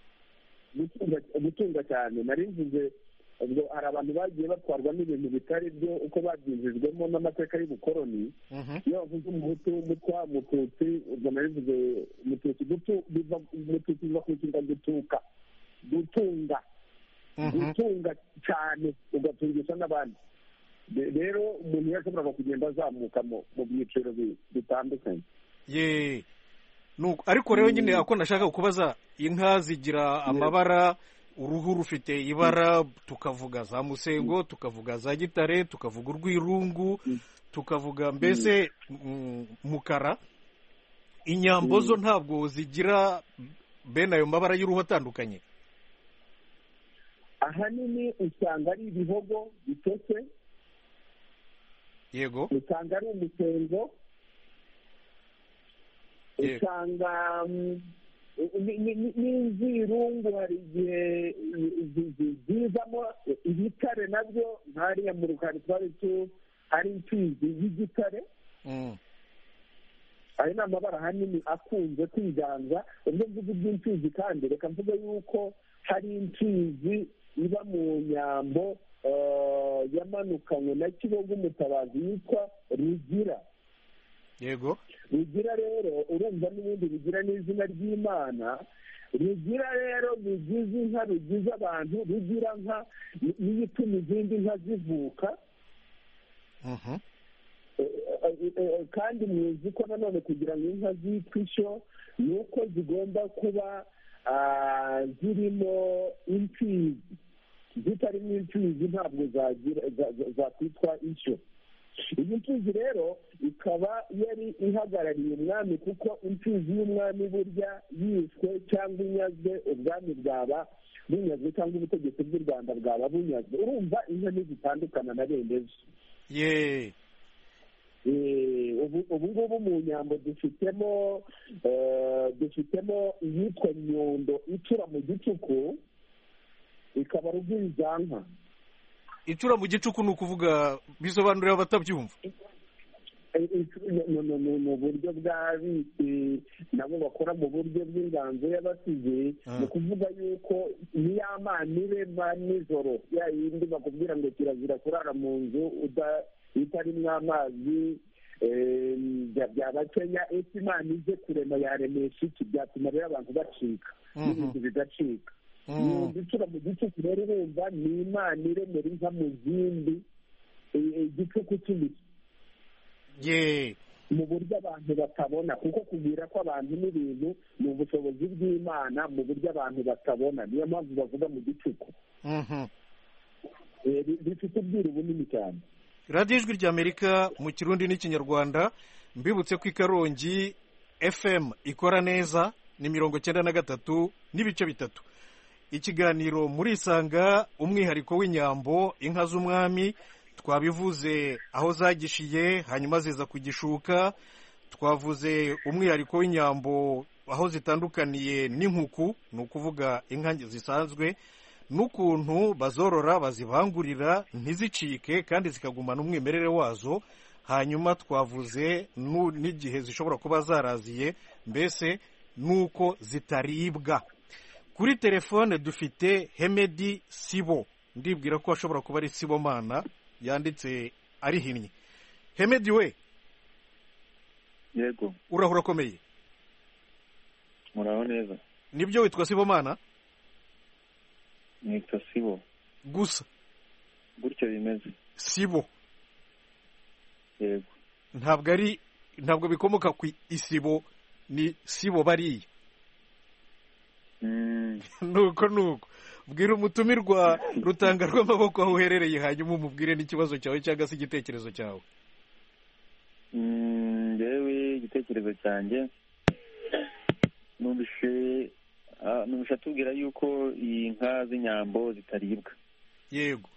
gutunga cyane nari mvuze ubwo hari abantu bagiye batwarwa n'ibintu bitari byo uko babyinjijwemo n'amateka y'ubukoroni Mhm. iyo bavuze umuhutu mutwa mututsi ubwo nari mvuze mututsi gutu biva mututsi biva ku ishinga gutuka gutunga Mhm. gutunga cyane ugatungisha n'abandi Re- rero umuntu yashoboraga kugenda azamuka mu- mu byiciro bi- bitandukanye ye Nuko- ariko rero nyine ako nashaka kubaza inka zigira amabara uruhu rufite ibara tukavuga za musengo tukavuga za gitare tukavuga urwirungu tukavuga mbese mm, mukara inyambo zo ntabwo zigira bene ayo mabara y'uruhu atandukanye ahanini usanga ari ibihogo bitose yego usanga ari umusengo Yego. usanga mm, ni- ni- ni- n'inzirungu hari igihe zi- zi- zizamo ibitare nabyo nk'ariya mu rukari twari tu hari imfizi y'igitare Mm. ayo ni amabara ahanini akunze kwiganza ubwo mvuga iby'imfizi kandi reka mvuge yuko hari imfizi iba mu nyambo eh, yamanukanywe na kibogo umutabazi yitwa rugira yego rugira rero urumva n'ibindi rugira n'izina ry'imana rugira rero rugize inka rugize abantu rugira nka ni- niyo ituma izindi nka zivuka Mhm. Eh, eh, eh, kandi muzi ko nanone kugira ngo inka zitwe ishyo ni uko zigomba kuba ah, zirimo imfizi zitarimo imfizi ntabwo zagira za- za- zakwitwa ishyo iyi mfizi rero ikaba yari ihagarariye umwami kuko imfizi y'umwami burya yishwe cyangwa inyazwe ubwami bwaba bunyazwe cyangwa ubutegetsi bw'u rwanda bwaba bunyazwe urumva inka ntizitandukana na bene zo ye Eh, ubu ubu ngubu mu nyambo dufitemo eh, dufitemo iyitwa nyundo icura mu gicuku ikaba rugwizanka icura mu gicuku ni ukuvuga bisobanurira abatabyumva Eh, icu- ni- ni- ni- ni- ni uburyo bw'abisi nabo bakora mu buryo bw'inganzo y'abasizi Ah. ni ukuvuga yuko niya manire ba nijoro ya yindi bakubwira ngo kirazira kurara mu nzu uda- itarimo amazi eh, bya- byaba kenya ese imana ije kurema yaremesha iki byatuma rero abantu bacika n'ibintu bigacika Mm. icura mu gicuku rero urumva ni imana iremera inka mu zindi eh, igicuku cy'imiti ye mu buryo abantu batabona kuko kubwira ko abantu n'ibintu ni ubushobozi bw'imana mu buryo abantu batabona niyo mpamvu bavuga mu gicuku Mhm. Eh, bi- bifite ubwiru bunini cyane radiyo ijwi ry'amerika mu kirundi n'ikinyarwanda mbibutse ko i karongi fm ikora neza ni mirongo cyenda na gatatu n'ibice bitatu ikiganiro murisanga umwihariko w'inyambo inka z'umwami twabivuze aho zagishiye hanyuma ziza kugishuka twavuze umwihariko w'inyambo aho zitandukaniye n'inkuku ni ukuvuga inka zisanzwe n'ukuntu bazorora bazibangurira ntizicike kandi zikagumana umwimerere wazo hanyuma twavuze nu- n'igihe zishobora kuba zaraziye mbese n'uko zitaribwa kuri telefone dufite hemedi sibo ndibwira ko ashobora kuba ari sibomana yanditse arihinnye hemedi we yego uraho urakomeye muraho neza nibyo witwa sibomana nitwa sibo gusa gutyo bimeze sibo yego ntabwo ari ntabwo bikomoka ku isibo ni sibo bariya Mm, nuko nuko bwira umutumirwa rutanga rw'amaboko aho uherereye hanyuma umubwire n'ikibazo cyawe cyangwa se igitekerezo cyawe mm, njyewe igitekerezo cyanjye numvise ah, numvise atubwira yuko iyi nka z'inyambo zitaribwa yego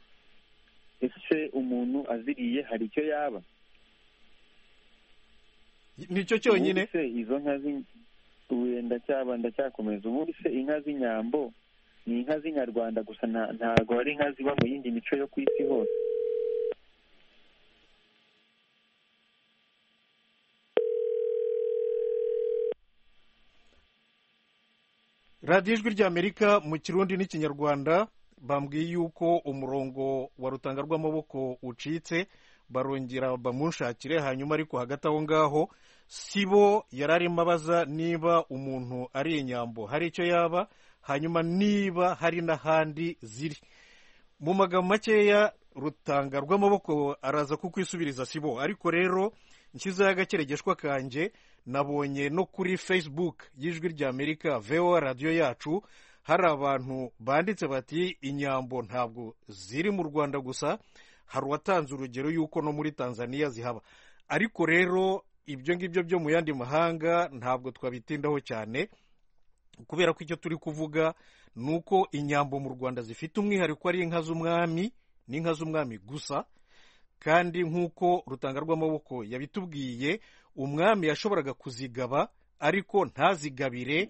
ese umuntu aziriye hari icyo yaba nicyo cyonyine Ubundi se izo nka z'in- ubu ndacyaba ndacyakomeza ubundi se inka z'inyambo ni inka z'inyarwanda gusa nta- ntabwo ari inka ziba mu yindi mico yo ku isi hose radiyo ijwi ry'amerika mu kirundi n'ikinyarwanda bambwiye yuko umurongo wa rutanga rw'amaboko ucitse barongera bamunshakire hanyuma ariko hagati aho ngaho si bo yari arimo abaza niba umuntu ari inyambo hari icyo yaba hanyuma niba hari n'ahandi ziri mu magambo makeya rutanga rw'amaboko araza kukwisubiza sibo ariko rero nshyizeho agakeregeshwa kanjye nabonye no kuri facebook y'ijwi ry'amerika voa radiyo yacu hari abantu banditse bati inyambo ntabwo ziri mu rwanda gusa hari uwatanze urugero y'uko no muri tanzania zihaba ariko rero ibyo ngibyo byo mu yandi mahanga ntabwo twabitindaho cyane kubera ko icyo turi kuvuga ni uko inyambo mu rwanda zifite umwihariko ari inka z'umwami n'inka z'umwami gusa kandi nk'uko rutanga rw'amaboko yabitubwiye umwami yashoboraga kuzigaba ariko ntazigabire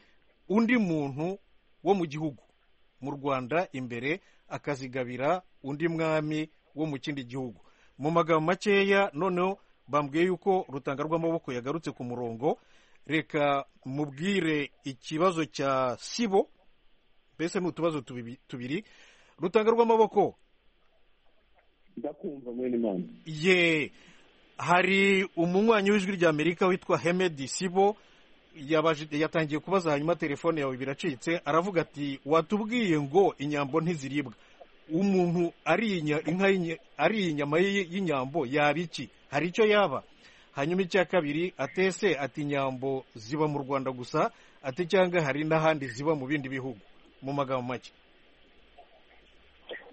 undi muntu wo mu gihugu mu rwanda imbere akazigabira undi mwami wo mu kindi gihugu mu magambo makeya noneho bambwiye yuko rutanga rw'amaboko yagarutse ku murongo reka mubwire ikibazo cya sibo mbese ni utubazo tubi- tubiri rutanga rw'amaboko ndakumva mwene imana ye hari umunywanyi w'ijwi ry'amerika witwa hemedi sibo yabaje- yatangiye kubaza hanyuma telefone yawe biracitse aravuga ati watubwiye ngo inyambo ntiziribwa umuntu ariye inka y'inye- ariye inyama y'i- y'inyambo yaba iki hari icyo yaba hanyuma icya kabiri atese ati inyambo ziba mu rwanda gusa ati cyangwa hari n'ahandi ziba mu bindi bihugu mu magambo make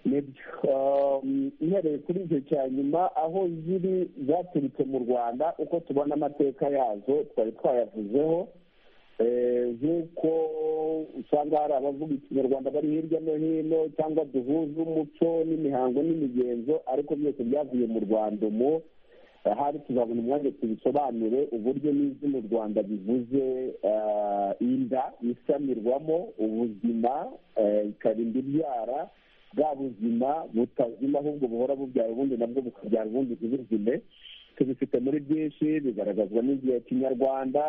nibyo um, uhereye kuri icyo cya nyuma aho ziri zaturutse mu rwanda uko tubona amateka yazo twari twayavuzeho Eh, nk'uko usanga hari abavuga ikinyarwanda bari hirya no hino cyangwa duhuza umuco n'imihango n'imigenzo ariko byose byavuye mu rwanda umu ahari tuzabona umwanya tubisobanure uburyo n'izina u rwanda bivuze eh, inda isamirwamo ubuzima eh, ikarinda ibyara bwa buzima butazima ahubwo buhora bubyara ubundi nabwo bukabyara ubundi ntibuzime tubifite muri byinshi bigaragazwa n'igihe kinyarwanda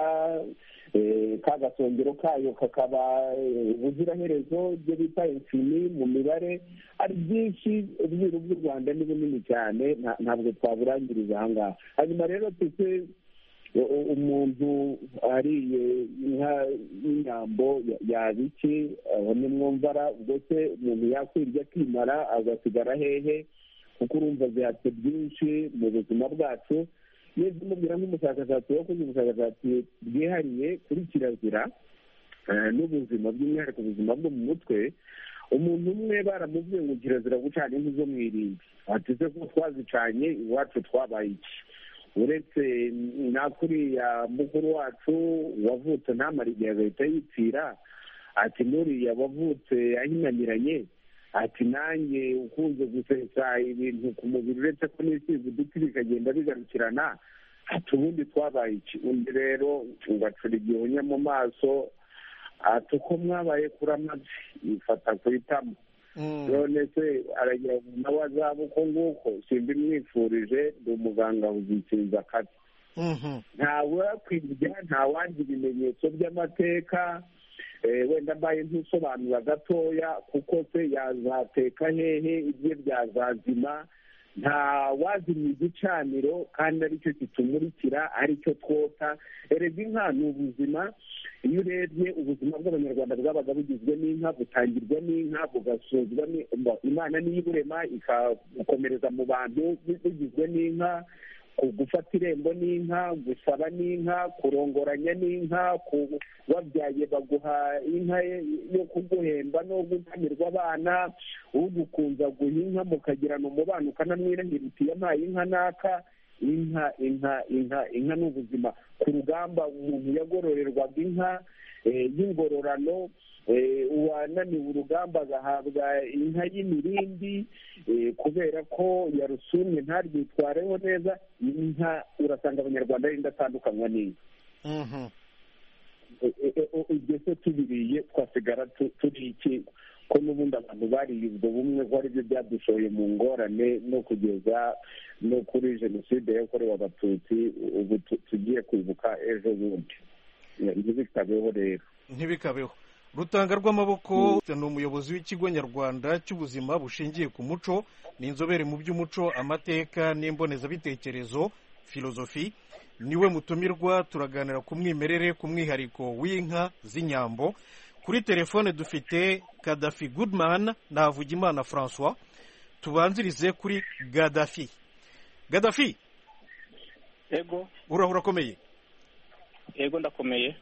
eh, ka gasongero kayo kakaba eh, ubuziraherezo ibyo bita infini mu mibare ari byinshi ubwiru bw'u rwanda ni bunini cyane nta- ntabwo twaburangiriza aha ngaha hanyuma rero tute u- u- umuntu ariye inka y'inyambo ya- yaba iki aho ni mwumvara ubwo se umuntu yakwirya akimara agasigara hehe kuko urumva zihatse byinshi mu buzima bwacu iyo zimubwira nk'umushakashatsi wakoze ubushakashatsi bwihariye kuri kirazira eh, n'ubuzima by'umwihariko ubuzima bwo mu mutwe umuntu umwe baramubwiye ngo kirazira gucana inkwi zo mu irimbi ati se ko twazicanye iwacu twabaye iki uretse nakuriya mukuru wacu wavutse ntamara igihe agahita yipfira ati nuriya wavutse ahinaniranye ati nanjye ukunze gusetsa ibintu ku mubiri uretse ko n'isize uduti bikagenda bigarukirana ati ubundi twabaye iki undi rero ugacura igihunya mu maso ati uko mwabaye kuramabye yifata ku itama Mm. none se aragira ngo nawe azaba uko nguko simba imwifurije ndi umuganga uzikinza akazi Mhm. ntawakwirya ntawandi ibimenyetso by'amateka eh, wenda mbaye ntusobanura gatoya kuko se yazateka hehe ibye byazazima nta wazimya igicaniro kandi aricyo kitumurikira aricyo twota erega inka ni ubuzima iyo urebye ubuzima bw'abanyarwanda bwabaga bugizwe n'inka butangirwa n'inka bugasozwa ni- imana niyo iburema ikabukomereza mu bantu bugizwe n'inka ku- gufata irembo n'inka gusaba n'inka kurongoranya n'inka ku- wabyaye baguha inka ye- yo kuguhemba no gukamirwa abana ugukunza guha inka mukagirana umubano ukanamwirahira uti yampaye inka naka inka inka inka inka ni ubuzima ku rugamba umuntu yagororerwaga inka eh, y'ingororano eh, uwananiwe urugamba agahabwa inka y'imirindi eh, kubera ko yarusumye ntarwitwareho neza inka urasanga abanyarwanda ari indatandukanywa n'inka Mhm. ibyo se tubiriye twasigara tu- turi iki ko n'ubundi abantu bariye ubwo bumwe ko ari byo byadushoye mu ngorane no kugeza no kuri jenoside yakorewe abatutsi ubu tu- tugiye kwibuka ejo bundi ntibikabeho rero ntibikabeho rutanga rw'amaboko ni umuyobozi w'ikigo nyarwanda cy'ubuzima bushingiye ku muco ni inzobere mu by'umuco amateka n'imbonezabitekerezo filozofi niwe mutumirwa turaganira ku mwimerere ku mwihariko w'inka z'inyambo kuri telefone dufite kadafi goodman na havugimana francois tubanzirize kuri gadafi gadafi ego urahura akomeye ego ndakomeye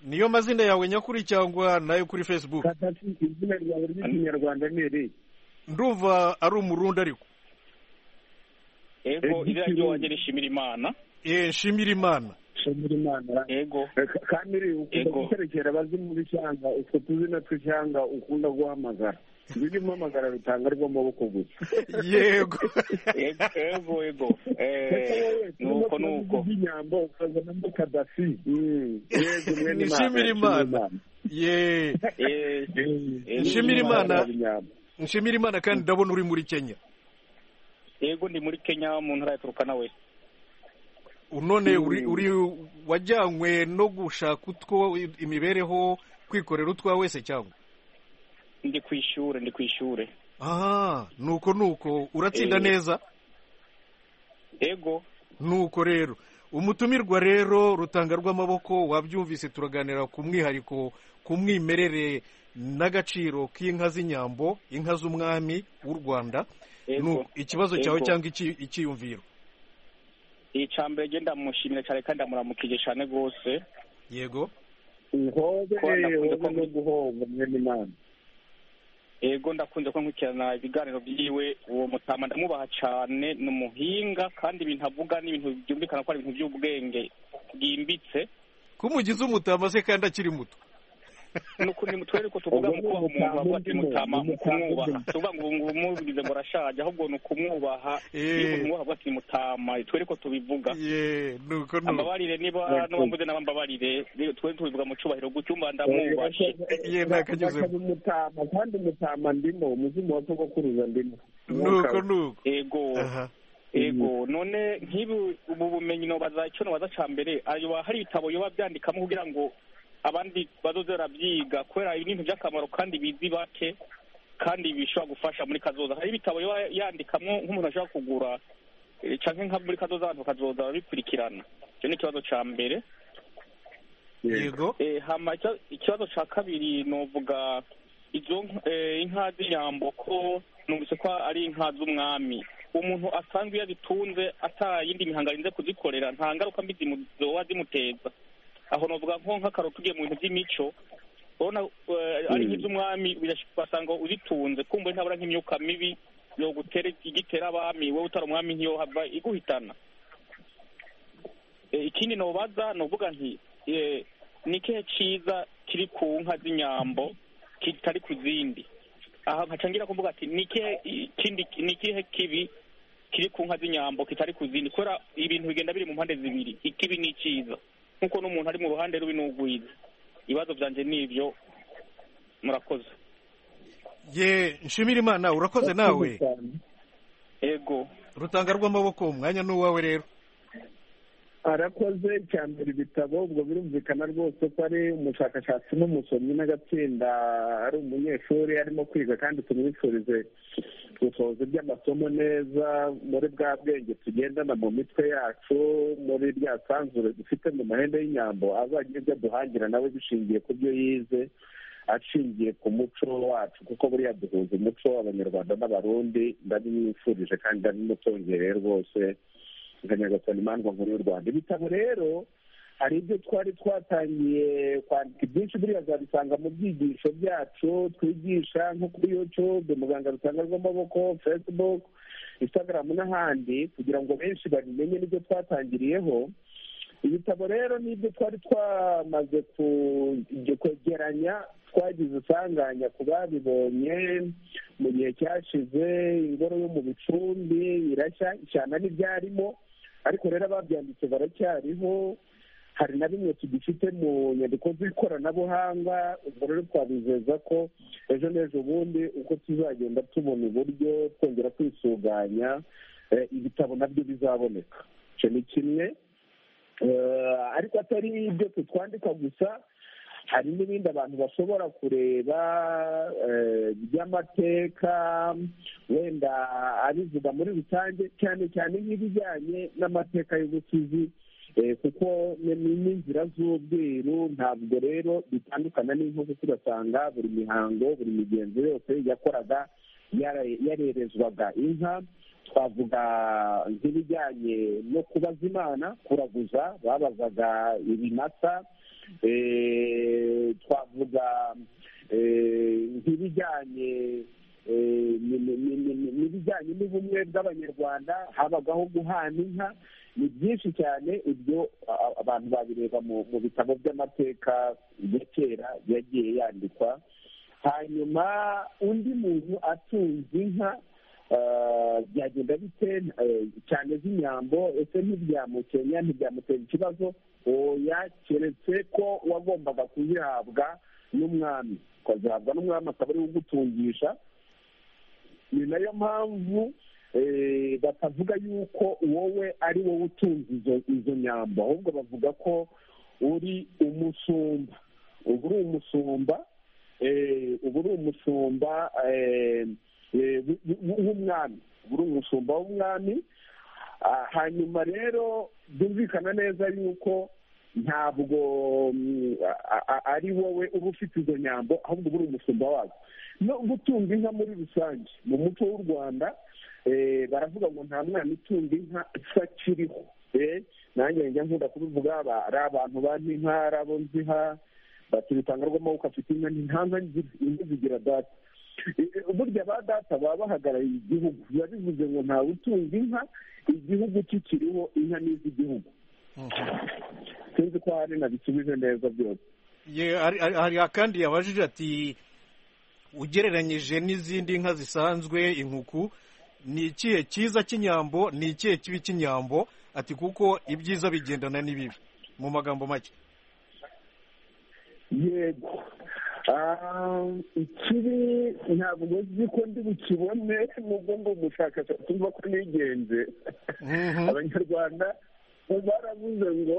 niyo mazina yawe nyakuri cyangwa nayo kuri facebook kadafi izina ryawe ry'ikinyarwanda ni iri ndumva ari umurundi ariko ego izina ry'iwanjye rishimira imana Eh, nshimira imana shimira imana ego kamiri ukunda Yego. guterekera abazimu b'ishyanga utwo tuzina tw'ishyanga ukunda guhamagara ziri guhamagara rutanga rw'amaboko gusa yego ego ego ego Eh, nuko nuko inyambo ukazanamo kadafi Mm. Yego, mwene Imana, Nishimira Imana. ye Eh, eh, Nshimira Imana. Inyambo. nshimira imana kandi ndabona uri muri kenya ego ndi muri kenya mu ntara ya turukana we none uri wajyanywe no gushaka utwo imibereho kwikorera utwa wese cyangwa ndi ku ishuri ndi ku ishuri aha nuko nuko uratsinda neza yego nuko rero umutumirwa rero rutanga rw'amaboko wabyumvise turaganira ku mwihariko ku mwimerere n'agaciro k'inka z'inyambo inka z'umwami w'u rwanda Yego. ikibazo cyawe Yego. cyangwa iki- icyiyumviro icambere ryo ndamushimira cyane kandi ndamuramukije cyane rwose yego ihobe Ko wenda ihobe kuza ko- no guhomba mwene imana yego ndakunze ko nkurikirana ibiganiro byiwe uwo mutama ndamubaha cyane ni umuhinga kandi ibintu avuga ni ibintu byumvikana ko ari ibintu by'ubwenge bwimbitse ko umugize umutama se kandi akiri muto nuko ni mutwe ariko tuvuga Ubwo mu ni umutama kubaha umuntu wavuga ati undi muntu, mutama ni mu kumwubaha umutama undi. tuvuga ngo ngo umuvugize ngo arashaje ahubwo ni ukumwubaha Eh. iyo umuntu avuga ati mutama twe ariko tubivuga ye nuko nuko ambabarire niba n'uwambuze n'abambabarire rero twe tubivuga mu cyubahiro gucyumba ndamwubashye Ye, ntakanyuzemo. Urakaza umutama kandi umutama ndimo umuzimu wa sogokuruza ndimo nuko nuko yego aha ego none nk'ibi ubu bumenyi nobaza icyo nobaza cya mbere ayo ba- hari ibitabo biba byandikamo kugira ngo abandi bazoze barabyiga kubera ibi ni ibintu by'akamaro kandi bizi bake kandi bishobora gufasha muri kazoza hari ibitabo biba yandikamo nk'umuntu ashobora kugura eh, canke nka muri kazoza abantu bakazoza babikurikirana icyo ni ikibazo cya mbere yego Eh, hama icyo- ikibazo cya kabiri novuga izo nk- eh, inka z'inyambo ko numvise ko ari inka z'umwami umuntu asanzwe iyo azitunze atarayindi mihango arinze kuzikorera nta ngaruka mbi zimu- zoba zimuteza aho novuga nko nk'akararo tugiye mu bintu by'imico urabona eh, ari nk'iz'umwami birash- basanga uzitunze kumva ntabura nk'imyuka mibi yogutera igitera abami wowe utari umwami ntiyohava iguhitana Eh, ikindi nobaza novuga nti eh, ni ikihe cyiza kiri ku nka z'inyambo kitari ku zindi aha nkacangira kuvuga ati ni ikihe kindi ni ikihe kibi kiri ku nka z'inyambo kitari ku zindi kubera ibintu bigenda biri mu mpande zibiri ikibi ni icyiza nk'uko n'umuntu ari mu ruhande rubi n'ugwiza ibibazo byanjye ni ibyo murakoze ye nshimira imana urakoze nawe ego rutanga rw'amaboko umwanya n'uwawe rero arakoze icya mbere ibitabo ubwo birumvikana rwose ko ari umushakashatsi n'umusomyi n'agatsinda ari umunyeshuri arimo kwiga kandi tumwifurize gusohoza iby'amasomo neza muri bwa bwenge tugendana mu mitwe yacu muri rya sanzure dufite mu mahembe y'inyambo azagire ibyo aduhangira nawe bishingiye ku byo yize ashingiye ku muco wacu kuko buriya duhuza umuco abanyarwanda n'abarundi ndabimwifurije kandi ndabimutongereye rwose nka nyagasani imandwa nkuru y'u rwanda ibitabo rero hari ibyo twari twatangiye kwandika ibyinshi buriya zabisanga mu byigisho byacu twigisha nko kuri youtube muganga rutanga rw'amaboko facebook instagram n'ahandi kugira ngo benshi babimenye n'ibyo twatangiriyeho ibitabo rero ni ibyo twari twamaze ku- kwegeranya twagize isanganya ku babibonye mu gihe cyashize ingoro yo mu bicumbi irashya ishyana n'ibyarimo ariko rero ababyanditse baracyariho hari na bimwe tugifite mu nyandiko z'ikoranabuhanga ubwo rero twabizeza ko ejo n'ejo bundi uko tuzagenda tubona uburyo twongera kwisuganya eh, ibitabo nabyo bizaboneka icyo ni kimwe Eh, ariko atari ibyo tutwandika gusa hari n'ibindi abantu bashobora kureba eh, by'amateka wenda abivuga muri rusange cyane cyane nk'ibijyanye n'amateka y'ubusizi eh, kuko ni- ni n'inzira z'ubwiru ntabwo rero bitandukana n'inko kuko ugasanga buri mihango buri migenzo yose yakoraga yara- yarerezwaga inka twavuga nk'ibijyanye no kubaza imana kuraguza babazaga ibimasa eh, twavuga eh, nk'ibijyanye eh, ni- ni- ni- ni- ni- n'ibijyanye n'ubumwe bw'abanyarwanda habagaho guhana inka ni byinshi cyane ibyo a- a- abantu babireba mu- mu bitabo by'amateka ya kera yagiye yandikwa hanyuma undi muntu atunze inka eh, byagenda bite eh, cyane z'inyambo ese ntibyamukenya ntibyamutera ikibazo oya keretse ko wagombaga kuzihabwa n'umwami ukazihabwa n'umwami akaba ariwe ugutungisha ni nayo mpamvu batavuga yuko wowe ari wowe utunze izo izo nyambo ahubwo bavuga ko uri umusumba uba uri umusumba uba uri umusumba w'umwami uba uri umusumba w'umwami hanyuma rero byumvikana neza yuko ntabwo ari wowe uba ufite izo nyambo ahubwo uba uri umusumba wazo no gutunga inka muri rusange mu muco w'u rwanda baravuga ngo nta mwana utunga inka akiriho nanjye njya nkunda kubivuga ari abantu bazi inka ari abo nzi inka batubitanga rw'amaboko afite inka nta nka zigira data burya ba data baba bahagarariye igihugu biba bivuze ngo ntawe utunga inka igihugu kikiriho inka n'iz'igihugu sinzi ko hari nabisubije neza byose hari akandi yabajije ati ugereranyije n'izindi nka zisanzwe inkuku ni ikihe cyiza cy'inyambo ni ikihe kibi cy'inyambo ati kuko ibyiza bigendana n'ibibi mu magambo make yego ikibi ntabwo nzi ko ndi bukibone nubwo ngo umushakashatsi mva ko nigenze abanyarwanda baravuze ngo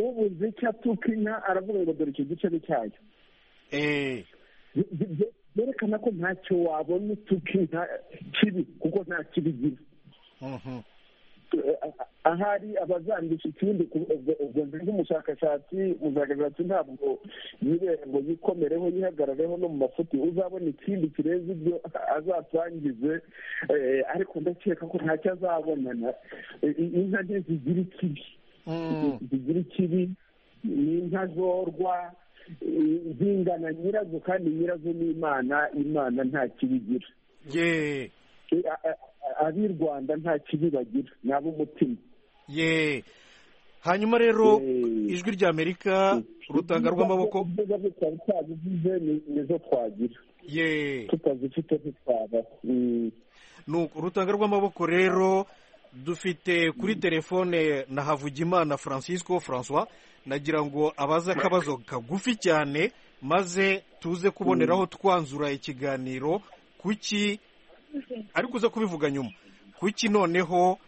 ubuze icyo atuka inka aravuga ngo dore icyo gice ni cyayo byerekana ko ntacyo wabona utuka inka kibi kuko nta kibi igira ahari abazandisha ikindi ubwo nzi nk'umushakashatsi umushakashatsi ntabwo yibere ngo yikomereho yihagarareho no mu mafuti uzabona ikindi kirenze ibyo azasangize ariko ndakeka ko ntacyo azabonana inka nke zigira ikibi zigira ikibi ni inka zorwa zingana nyirazo kandi nyirazo ni imana imana nta kibi igira ab'i rwanda nta kibi bagira ni ab'umutima ye hanyuma rero ijwi rya amerika rutanga rw'amaboko ibyiza byo twari twabivuze nizo twagira ye tutazifite ntitwaba rutanga rw'amaboko rero dufite kuri telefone na havugimana francisco francois nagira ngo abaze akabazo kagufi cyane maze tuze kuboneraho twanzura ikiganiro kuki ariko uze kubivuga nyuma kuki noneho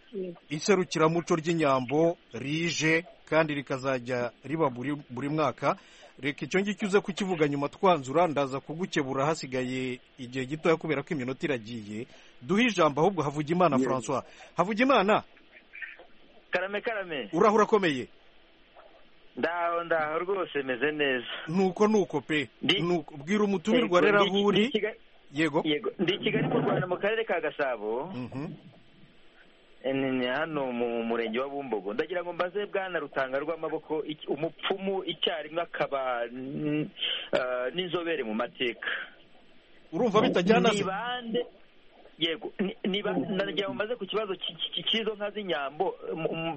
iserukiramuco ry'inyambo rije kandi rikazajya riba buri mwaka reka icyo ngicyo uze kukivuga nyuma twanzura ndaza kugukebura hasigaye igihe gitoya kubera ko iminota iragiye duhe ijambo ahubwo havugimana francois havugimana karame karame uraho urakomeye ndaho ndaho rwose meze neza nuko nuko pe bwira umutumirwa rero aho uri yego ndi i kigali mu rwanda mu karere ka gasabo hano mu murenge wa bumbogo ndagira ngo mbaze bwana rutanga rw'amaboko umupfumu icyarimwe akaba n'inzobere mu mateka urumva bitajyana bande yego ndagira ngo mbaze ku kibazo cy'izo nka z'inyambo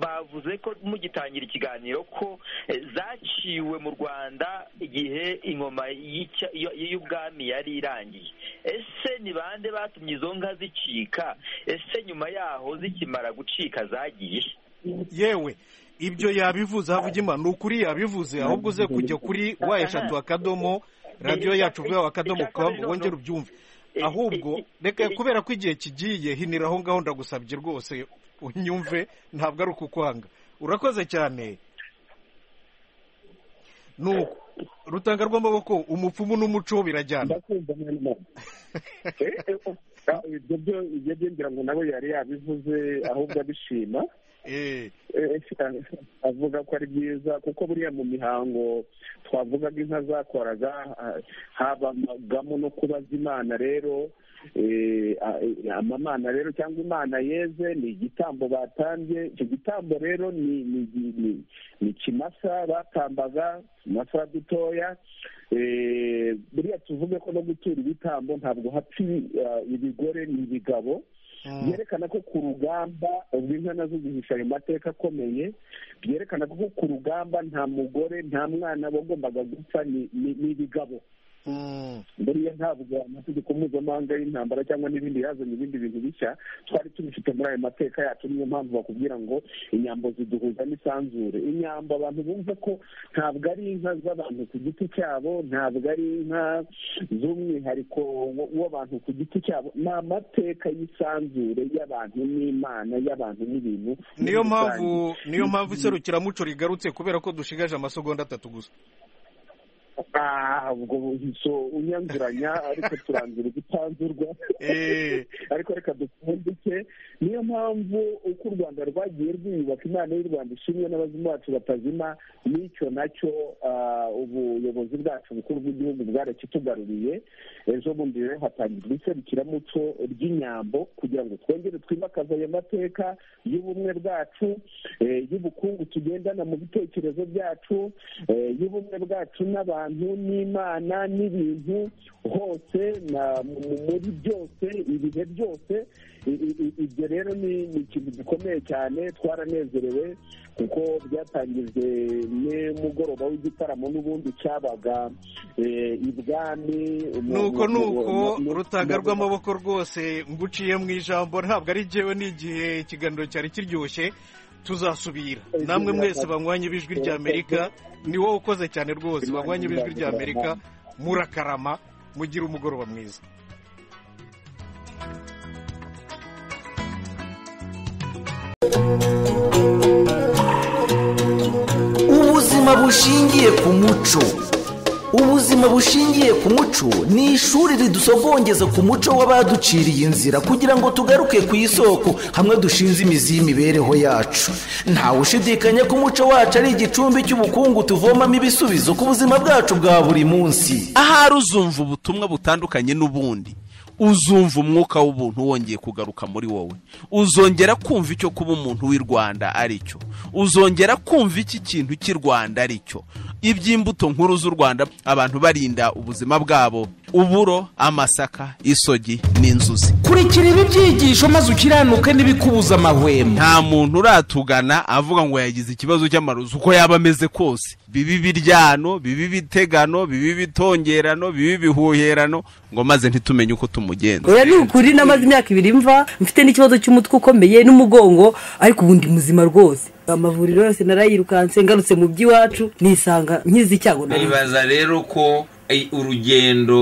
bavuze ko mugitangira ikiganiro ko zaciwe mu rwanda igihe ingoma y'ubwami yari irangiye ese ni bande batumye izo nka zicika ese nyuma yaho zikimara gucika zagiye yewe ibyo yabivuze havugima ni ukuri yabivuze ahubwo uze kujya kuri wa eshatu akadomo radiyo yacu ubwawe akadomo kamu wongere ubyumve ahubwo reka kubera ko igihe kigiye hinira aho ngaho ndagusabye rwose unyumve ntabwo ari ukukwanga urakoze cyane nuko rutanga rw'amaboko umupfumu n'umuco birajyana ibyo byo ibyo byinjira ngo nabo yari yabivuze ahubwo abishima avuga ko ari byiza kuko buriya mu mihango twavugaga inka zakoraga habagamo no kubaza imana rero amamana rero cyangwa imana yeze ni igitambo batambye icyo gitambo rero ni kimasa batambaga kimasa dutoya buriya tuvuge ko no gutura ibitambo ntabwo hapfa ibigore ni ibigabo byerekana ko ku rugamba ubwo inka nazo zihisha ayo mateka akomeye byerekana ko ku rugamba nta mugore nta mwana bagombaga gupfa ni ibigabo buriya ntabwo amategeko mpuzamahanga y'intambara cyangwa n'ibindi yazanye ibindi bintu bishya twari tubifite muri ayo mateka yacu niyo mpamvu bakubwira ngo inyambo ziduhuza n'isanzure inyambo abantu bumva ko ntabwo ari inka z'abantu ku giti cyabo ntabwo ari inka z'umwihariko wo- w'abantu ku giti cyabo ni amateka y'isanzure y'abantu n'imana y'abantu n'ibintu niyo muri mpamvu rusange. niyo mpamvu iserukiramuco rigarutse kubera ko dushigaje amasegonda atatu gusa Ah, ubwo buhiso unyanguranya ariko turangira ugutanzurwa Eh. ariko reka dupfundike niyo mpamvu uko u rwanda rwagiye rwiyubaka imana y'u rwanda ishimwe n'abazimu bacu batazima n'icyo nacyo ah, ubuyobozi bwacu bukuru bw'igihugu bwarakitugaruriye ejo bundi rero hatangizwa iserukiramuco ry'inyambo kugira ngo twongere twimakaze ayo mateka y'ubumwe bwacu eh, y'ubukungu tugendana mu bitekerezo byacu eh, y'ubumwe bwacu n'abantu n'imana n'ibintu hose na- mu- mu- muri byose ibihe byose I- i- i- ibyo rero ni ni ikintu gikomeye cyane twaranezerewe kuko byatangijwe n'umugoroba w'igitaramo n'ubundi cyabaga eh, ibwami mu- nuko mu- mu- nuko mu- mu- rutanga mu- rw'amaboko rwose nguciye mu ijambo ntabwo ari jyewe n'igihe ikiganiro cyari kiryoshye tuzasubira namwe mwese banywanye b'ijwi ry'amerika ni wowe ukoze cyane rwose banywanye b'ijwi ry'amerika murakarama mugire umugoroba mwiza ubuzima bushingiye ku muco ubuzima bushingiye ku muco ni ishuri ridusogongeza ku muco w'abaduciriye inzira kugira ngo tugaruke ku isoko hamwe dushinze imizi y'imibereho yacu ntawe ushidikanya ko umuco wacu ari igicumbi cy'ubukungu tuvomamo ibisubizo ku buzima bwacu bwa buri munsi ahari uzumva ubutumwa butandukanye n'ubundi uzumva umwuka w'ubuntu wongeye kugaruka muri wowe uzongera kumva icyo kuba umuntu w'i rwanda ari cyo uzongera kumva iki kintu cy'i rwanda ari cyo iby'imbuto nkuru z'u rwanda abantu barinda ubuzima bwabo uburo amasaka isogi n'inzuzi kurikira ibi byigisho maze ukiranuke n'ibikubuza amahwemo nta muntu uratugana avuga ngo yagize ikibazo cy'amarozi uko yaba ameze kose bibi ibiryano bibi ibitegano bibi ibitongerano bibi ibihuherano ngo maze ntitumenye uko tumugenza oya ni ukuri namaze imyaka ibiri mva mfite n'ikibazo cy'umutwe ukomeye n'umugongo ariko ubu ndi muzima rwose amavuriro yose narayirukanse ngarutse mu by'iwacu nisanga nkizi icyago nari nibaza rero ko eh, urugendo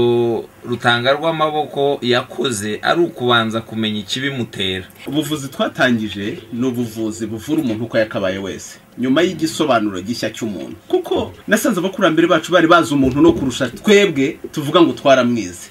rutanga rw'amaboko yakoze ari ukubanza kumenya ikibimutera ubuvuzi twatangije ni ubuvuzi buvura umuntu uko yakabaye wese nyuma y'igisobanuro gishya cy'umuntu kuko nasanze abakurambere bacu bari bazi umuntu no kurusha twebwe tuvuga ngo twaramwize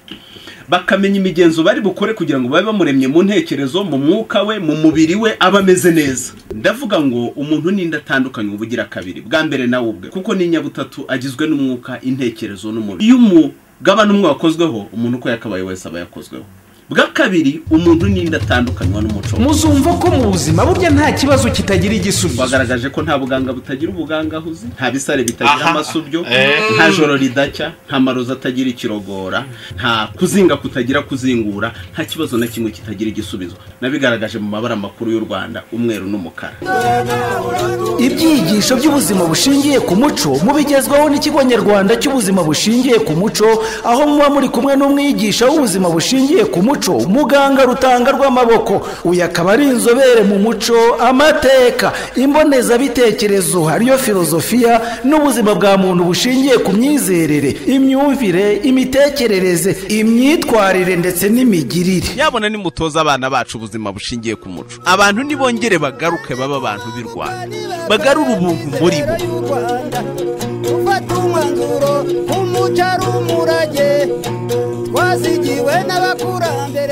bakamenya imigenzo bari bukore kugira ngo babe bamuremye mu ntekerezo mu mwuka we mu mubiri we aba ameze neza ndavuga ngo umuntu n'indi atandukanye uba ugira kabiri bwa mbere nawe ubwe kuko n'inyabutatu agizwe n'umwuka intekerezo n'umubiri iyo umugabane umwe wakozweho umuntu uko yakabaye wese aba yakozweho bwa kabiri umuntu n'indi atandukanywa n'umuco we. muzumva ko mu buzima burya nta kibazo kitagira igisubizo bagaragaje ko nta buganga butagira ubuganga ahuze nta bisare bitagira Aha. amasubyo Eh. nta joro ridacya nta marozi atagira ikirogora nta kuzinga kutagira kuzingura nta kibazo na kimwe kitagira igisubizo nabigaragaje mu mabara makuru y'u rwanda umweru n'umukara ibyigisho by'ubuzima bushingiye ku muco mubigezwaho n'ikigo nyarwanda cy'ubuzima bushingiye ku muco aho muba muri kumwe n'umwigisha w'ubuzima bushingiye ku muco muganga rutanga rw'amaboko uyu akaba ari inzobere mu muco amateka imbonezabitekerezo ariyo filozofiya n'ubuzima bwa muntu bushingiye ku myizerere imyumvire imitekerereze imyitwarire ndetse n'imigirire yabona nimutoza abana bacu ubuzima bushingiye ku muco abantu nibongere bagaruke baba abantu b'i rwanda bagarure ubuntu muri bo ufata umwanzuro nk'umuco ari umurage twazigiwe n'abakurambere